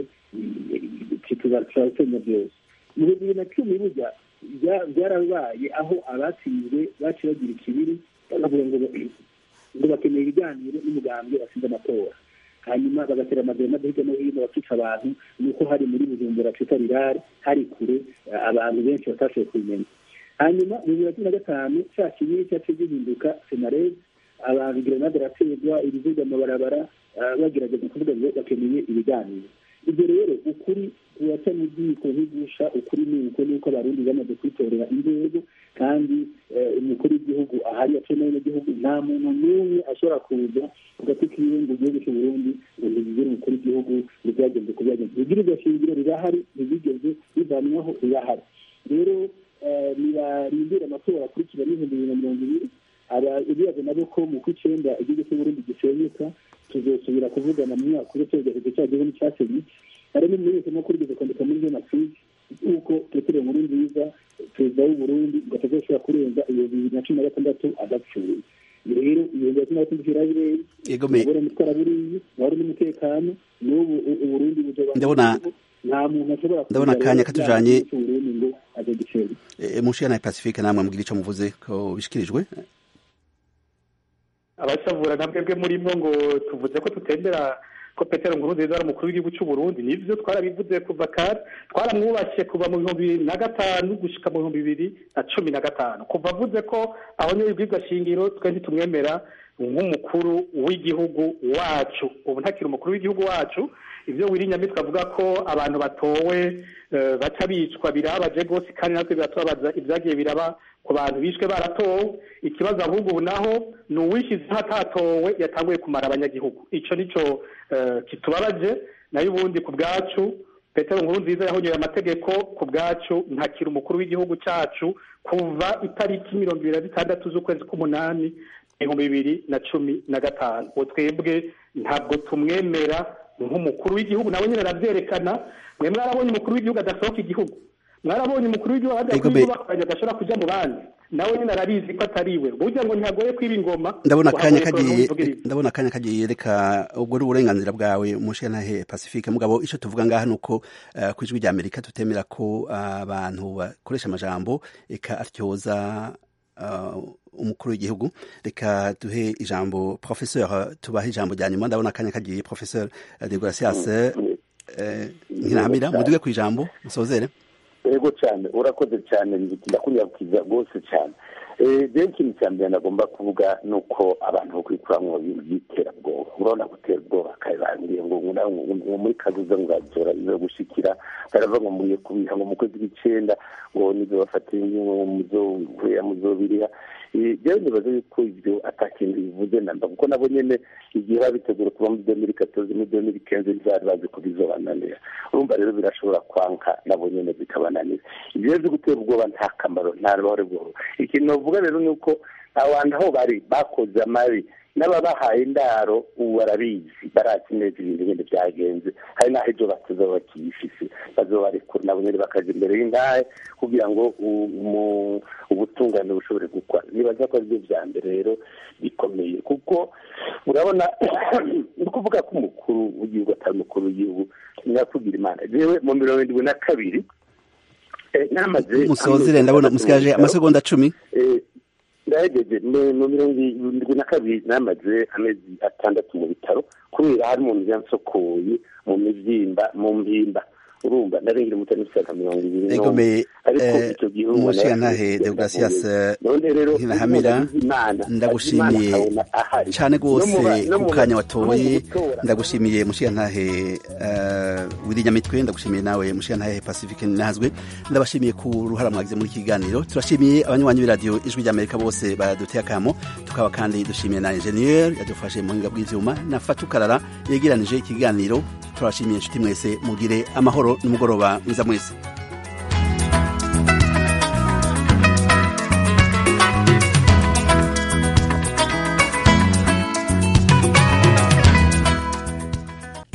tuzasenya byose mu bibiri na cumi burya byarabaye aho abatsinzwe baciye bagira ikibiri bakavuga ngo ngo bakeneye ibiganiro n'umugambwe batsinze amatora hanyuma bagatera amagana hirya no hino bakica abantu ni uko hari muri bujumbura twita rirare hari kure abantu benshi batashoboye kubimenya hanyuma mu bibiri na cumi na gatanu cya kinini cyaciye gihinduka senarede abantu grenade araterwa ibiziga amabarabara bagerageza kuvuga ngo bakeneye ibiganiro ibyo rero ukuri turaca mu byiko nkigusha ukuri ni uko nuko abarundi bamaze kwitorera inzego kandi umukuru w'igihugu ahari yaciye n'abanyagihugu nta muntu n'umwe ashobora kuza ku gati kiwe ngo igihugu cy'u Burundi ngo ntibigire umukuru w'igihugu ntibyagenze ku byagenze ibwirizwa shingiro rirahari ntibigeze bivanwaho rirahari rero nibarindire amatora akurikira n'ibihumbi bibiri na mirongo ibiri ibibazo nabo ko mu kw'icyenda igihugu cy'u Burundi gisenyuka tuzosubira kuvugana mu mwaka uri cyerekezo cya gihugu cyasenye hari n'umumenyeshamakuru ugeze kwandika muri jenoside yuko petero nkuru nziza perezida w'u Burundi ngo atazoshobora kurenza iyo bibiri na cumi na gatandatu adapfuye rero ibihumbi bya cumi na gatandatu birabireye abona mutwara buriyi wari n'umutekano n'ubu uburundi buzoba ndabona nta muntu ashobora ndabona akanya katujanye Burundi ngo aje gicera mushira na Pacifique namwe mugira ico muvuze ko bishikirijwe abashavura na mwebwe murimo ngo tuvuze ko tutembera ko petero nkurunziza ari umukuru w'igihugu cy'u Burundi nivyo twarabivuze kuva kare twaramwubashye kuva mu bihumbi bibiri na gatanu gushika mu bihumbi bibiri na cumi na gatanu kuva avuze ko abonye ibwirwa shingiro twe ntitumwemera nk'umukuru w'igihugu wacu ubu ntakiri umukuru w'igihugu wacu ibyo wirinyamitwe avuga ko abantu batowe baca bicwa birabaje rwose kandi natwe biratubabaza ibyagiye biraba ku bantu bishwe baratowe ikibazo ahubwo ubu naho ni uwishyizeho atatowe yatanguye kumara abanyagihugu icyo nicyo kitubabaje nayo ubundi ku bwacu petero nkuru nziza yahonyoye amategeko ku bwacu ntakiri umukuru w'igihugu cyacu kuva itariki mirongo ibiri na zitandatu z'ukwezi k'umunani ibihumbi bibiri na cumi na gatanu uwo twebwe ntabwo tumwemera nk'umukuru w'igihugu nawe nyine arabyerekana mwe mwarabonye umukuru w'igihugu adasohoka igihugu mwarabonye umukuru w'igihugu adakwiye bakoranye adashobora kujya mu bandi nawe nyine arabizi ko atari we burya ngo ntihagoye kwiba ingoma ndabona akanya kagiye ndabona akanya kagiye reka ubwo ari uburenganzira bwawe mushanahe pacifique mugabo icyo tuvuga ngaha ni uko ku ijwi rya amerika tutemera ko abantu bakoresha amajambo eka atyoza umukuru w'igihugu reka duhe ijambo professeur tubahe ijambo rya nyuma ndabona akanya kagiye professeur de gracias nkiramira muduge ku ijambo musozere yego cyane urakoze cyane ndakunyabukiza rwose cyane rero ikintu cya mbere nagomba kuvuga ni uko abantu bakwikuramo ibintu by'iterabwoba urabona gutera ubwoba kabirangiye ngo ngo muri kazuza ngo azora izo gushikira baravuga ngo mugiye kubiha ngo mu kwezi kw'icyenda ngo nibyo bafatira ingingo muzohera muzobiriha rero nibaza yuko ibyo atakintu bivuze namba kuko nabo nyene igihe babitegura kuva muri demiri katozi muri demiri kenze ntibari bazi ko bizobananira urumva rero birashobora kwanka nabo nyene bikabananira ibyo rero byo gutera ubwoba nta kamaro nta ruhare bwoba ikintu bavuga rero ni uko abantu aho bari bakoze amabi n'ababahaye indaro ubu barabizi barazi neza ibintu bindi byagenze hari n'aho ibyo batuza bakiyifise bazobarekura nabo nyine bakaja imbere y'indahe kugira ngo ubutungane bushobore gukora nibaza ko aribyo vya mbere rero bikomeye kuko urabona ni ukuvuga ko umukuru w'igihugu atari umukuru w'igihugu nyakugira imana jewe mu mirongo indwi na kabiri musozere ndabona musigaje amasegonda cumi ndahegeje mu mirongo irindwi na kabiri namaze amezi atandatu mu bitaro kubera hari umuntu yansokoye mu mibyimba mu mpimba urumva narengera umutani usanga mirongo ibiri egome ariko icyo gihe umushiyantahe deogratias nkinahamira ndagushimiye cyane rwose ku kanya watoye ndagushimiye mushiyantahe wirinyamitwe ndagushimiye nawe mushiyantahe pacifique nazwe ndabashimiye ku ruhara mwagize muri kiganiro turashimiye abanywanyi b'iradiyo ijwi ry'amerika bose baduteye akamo tukaba kandi dushimiye na enjeniyeri yadufashe mu buhinga bw'ivyuma na fatukarara yegeranije ikiganiro turabashimiye inshuti mwese mugire amahoro n'umugoroba mwiza mwese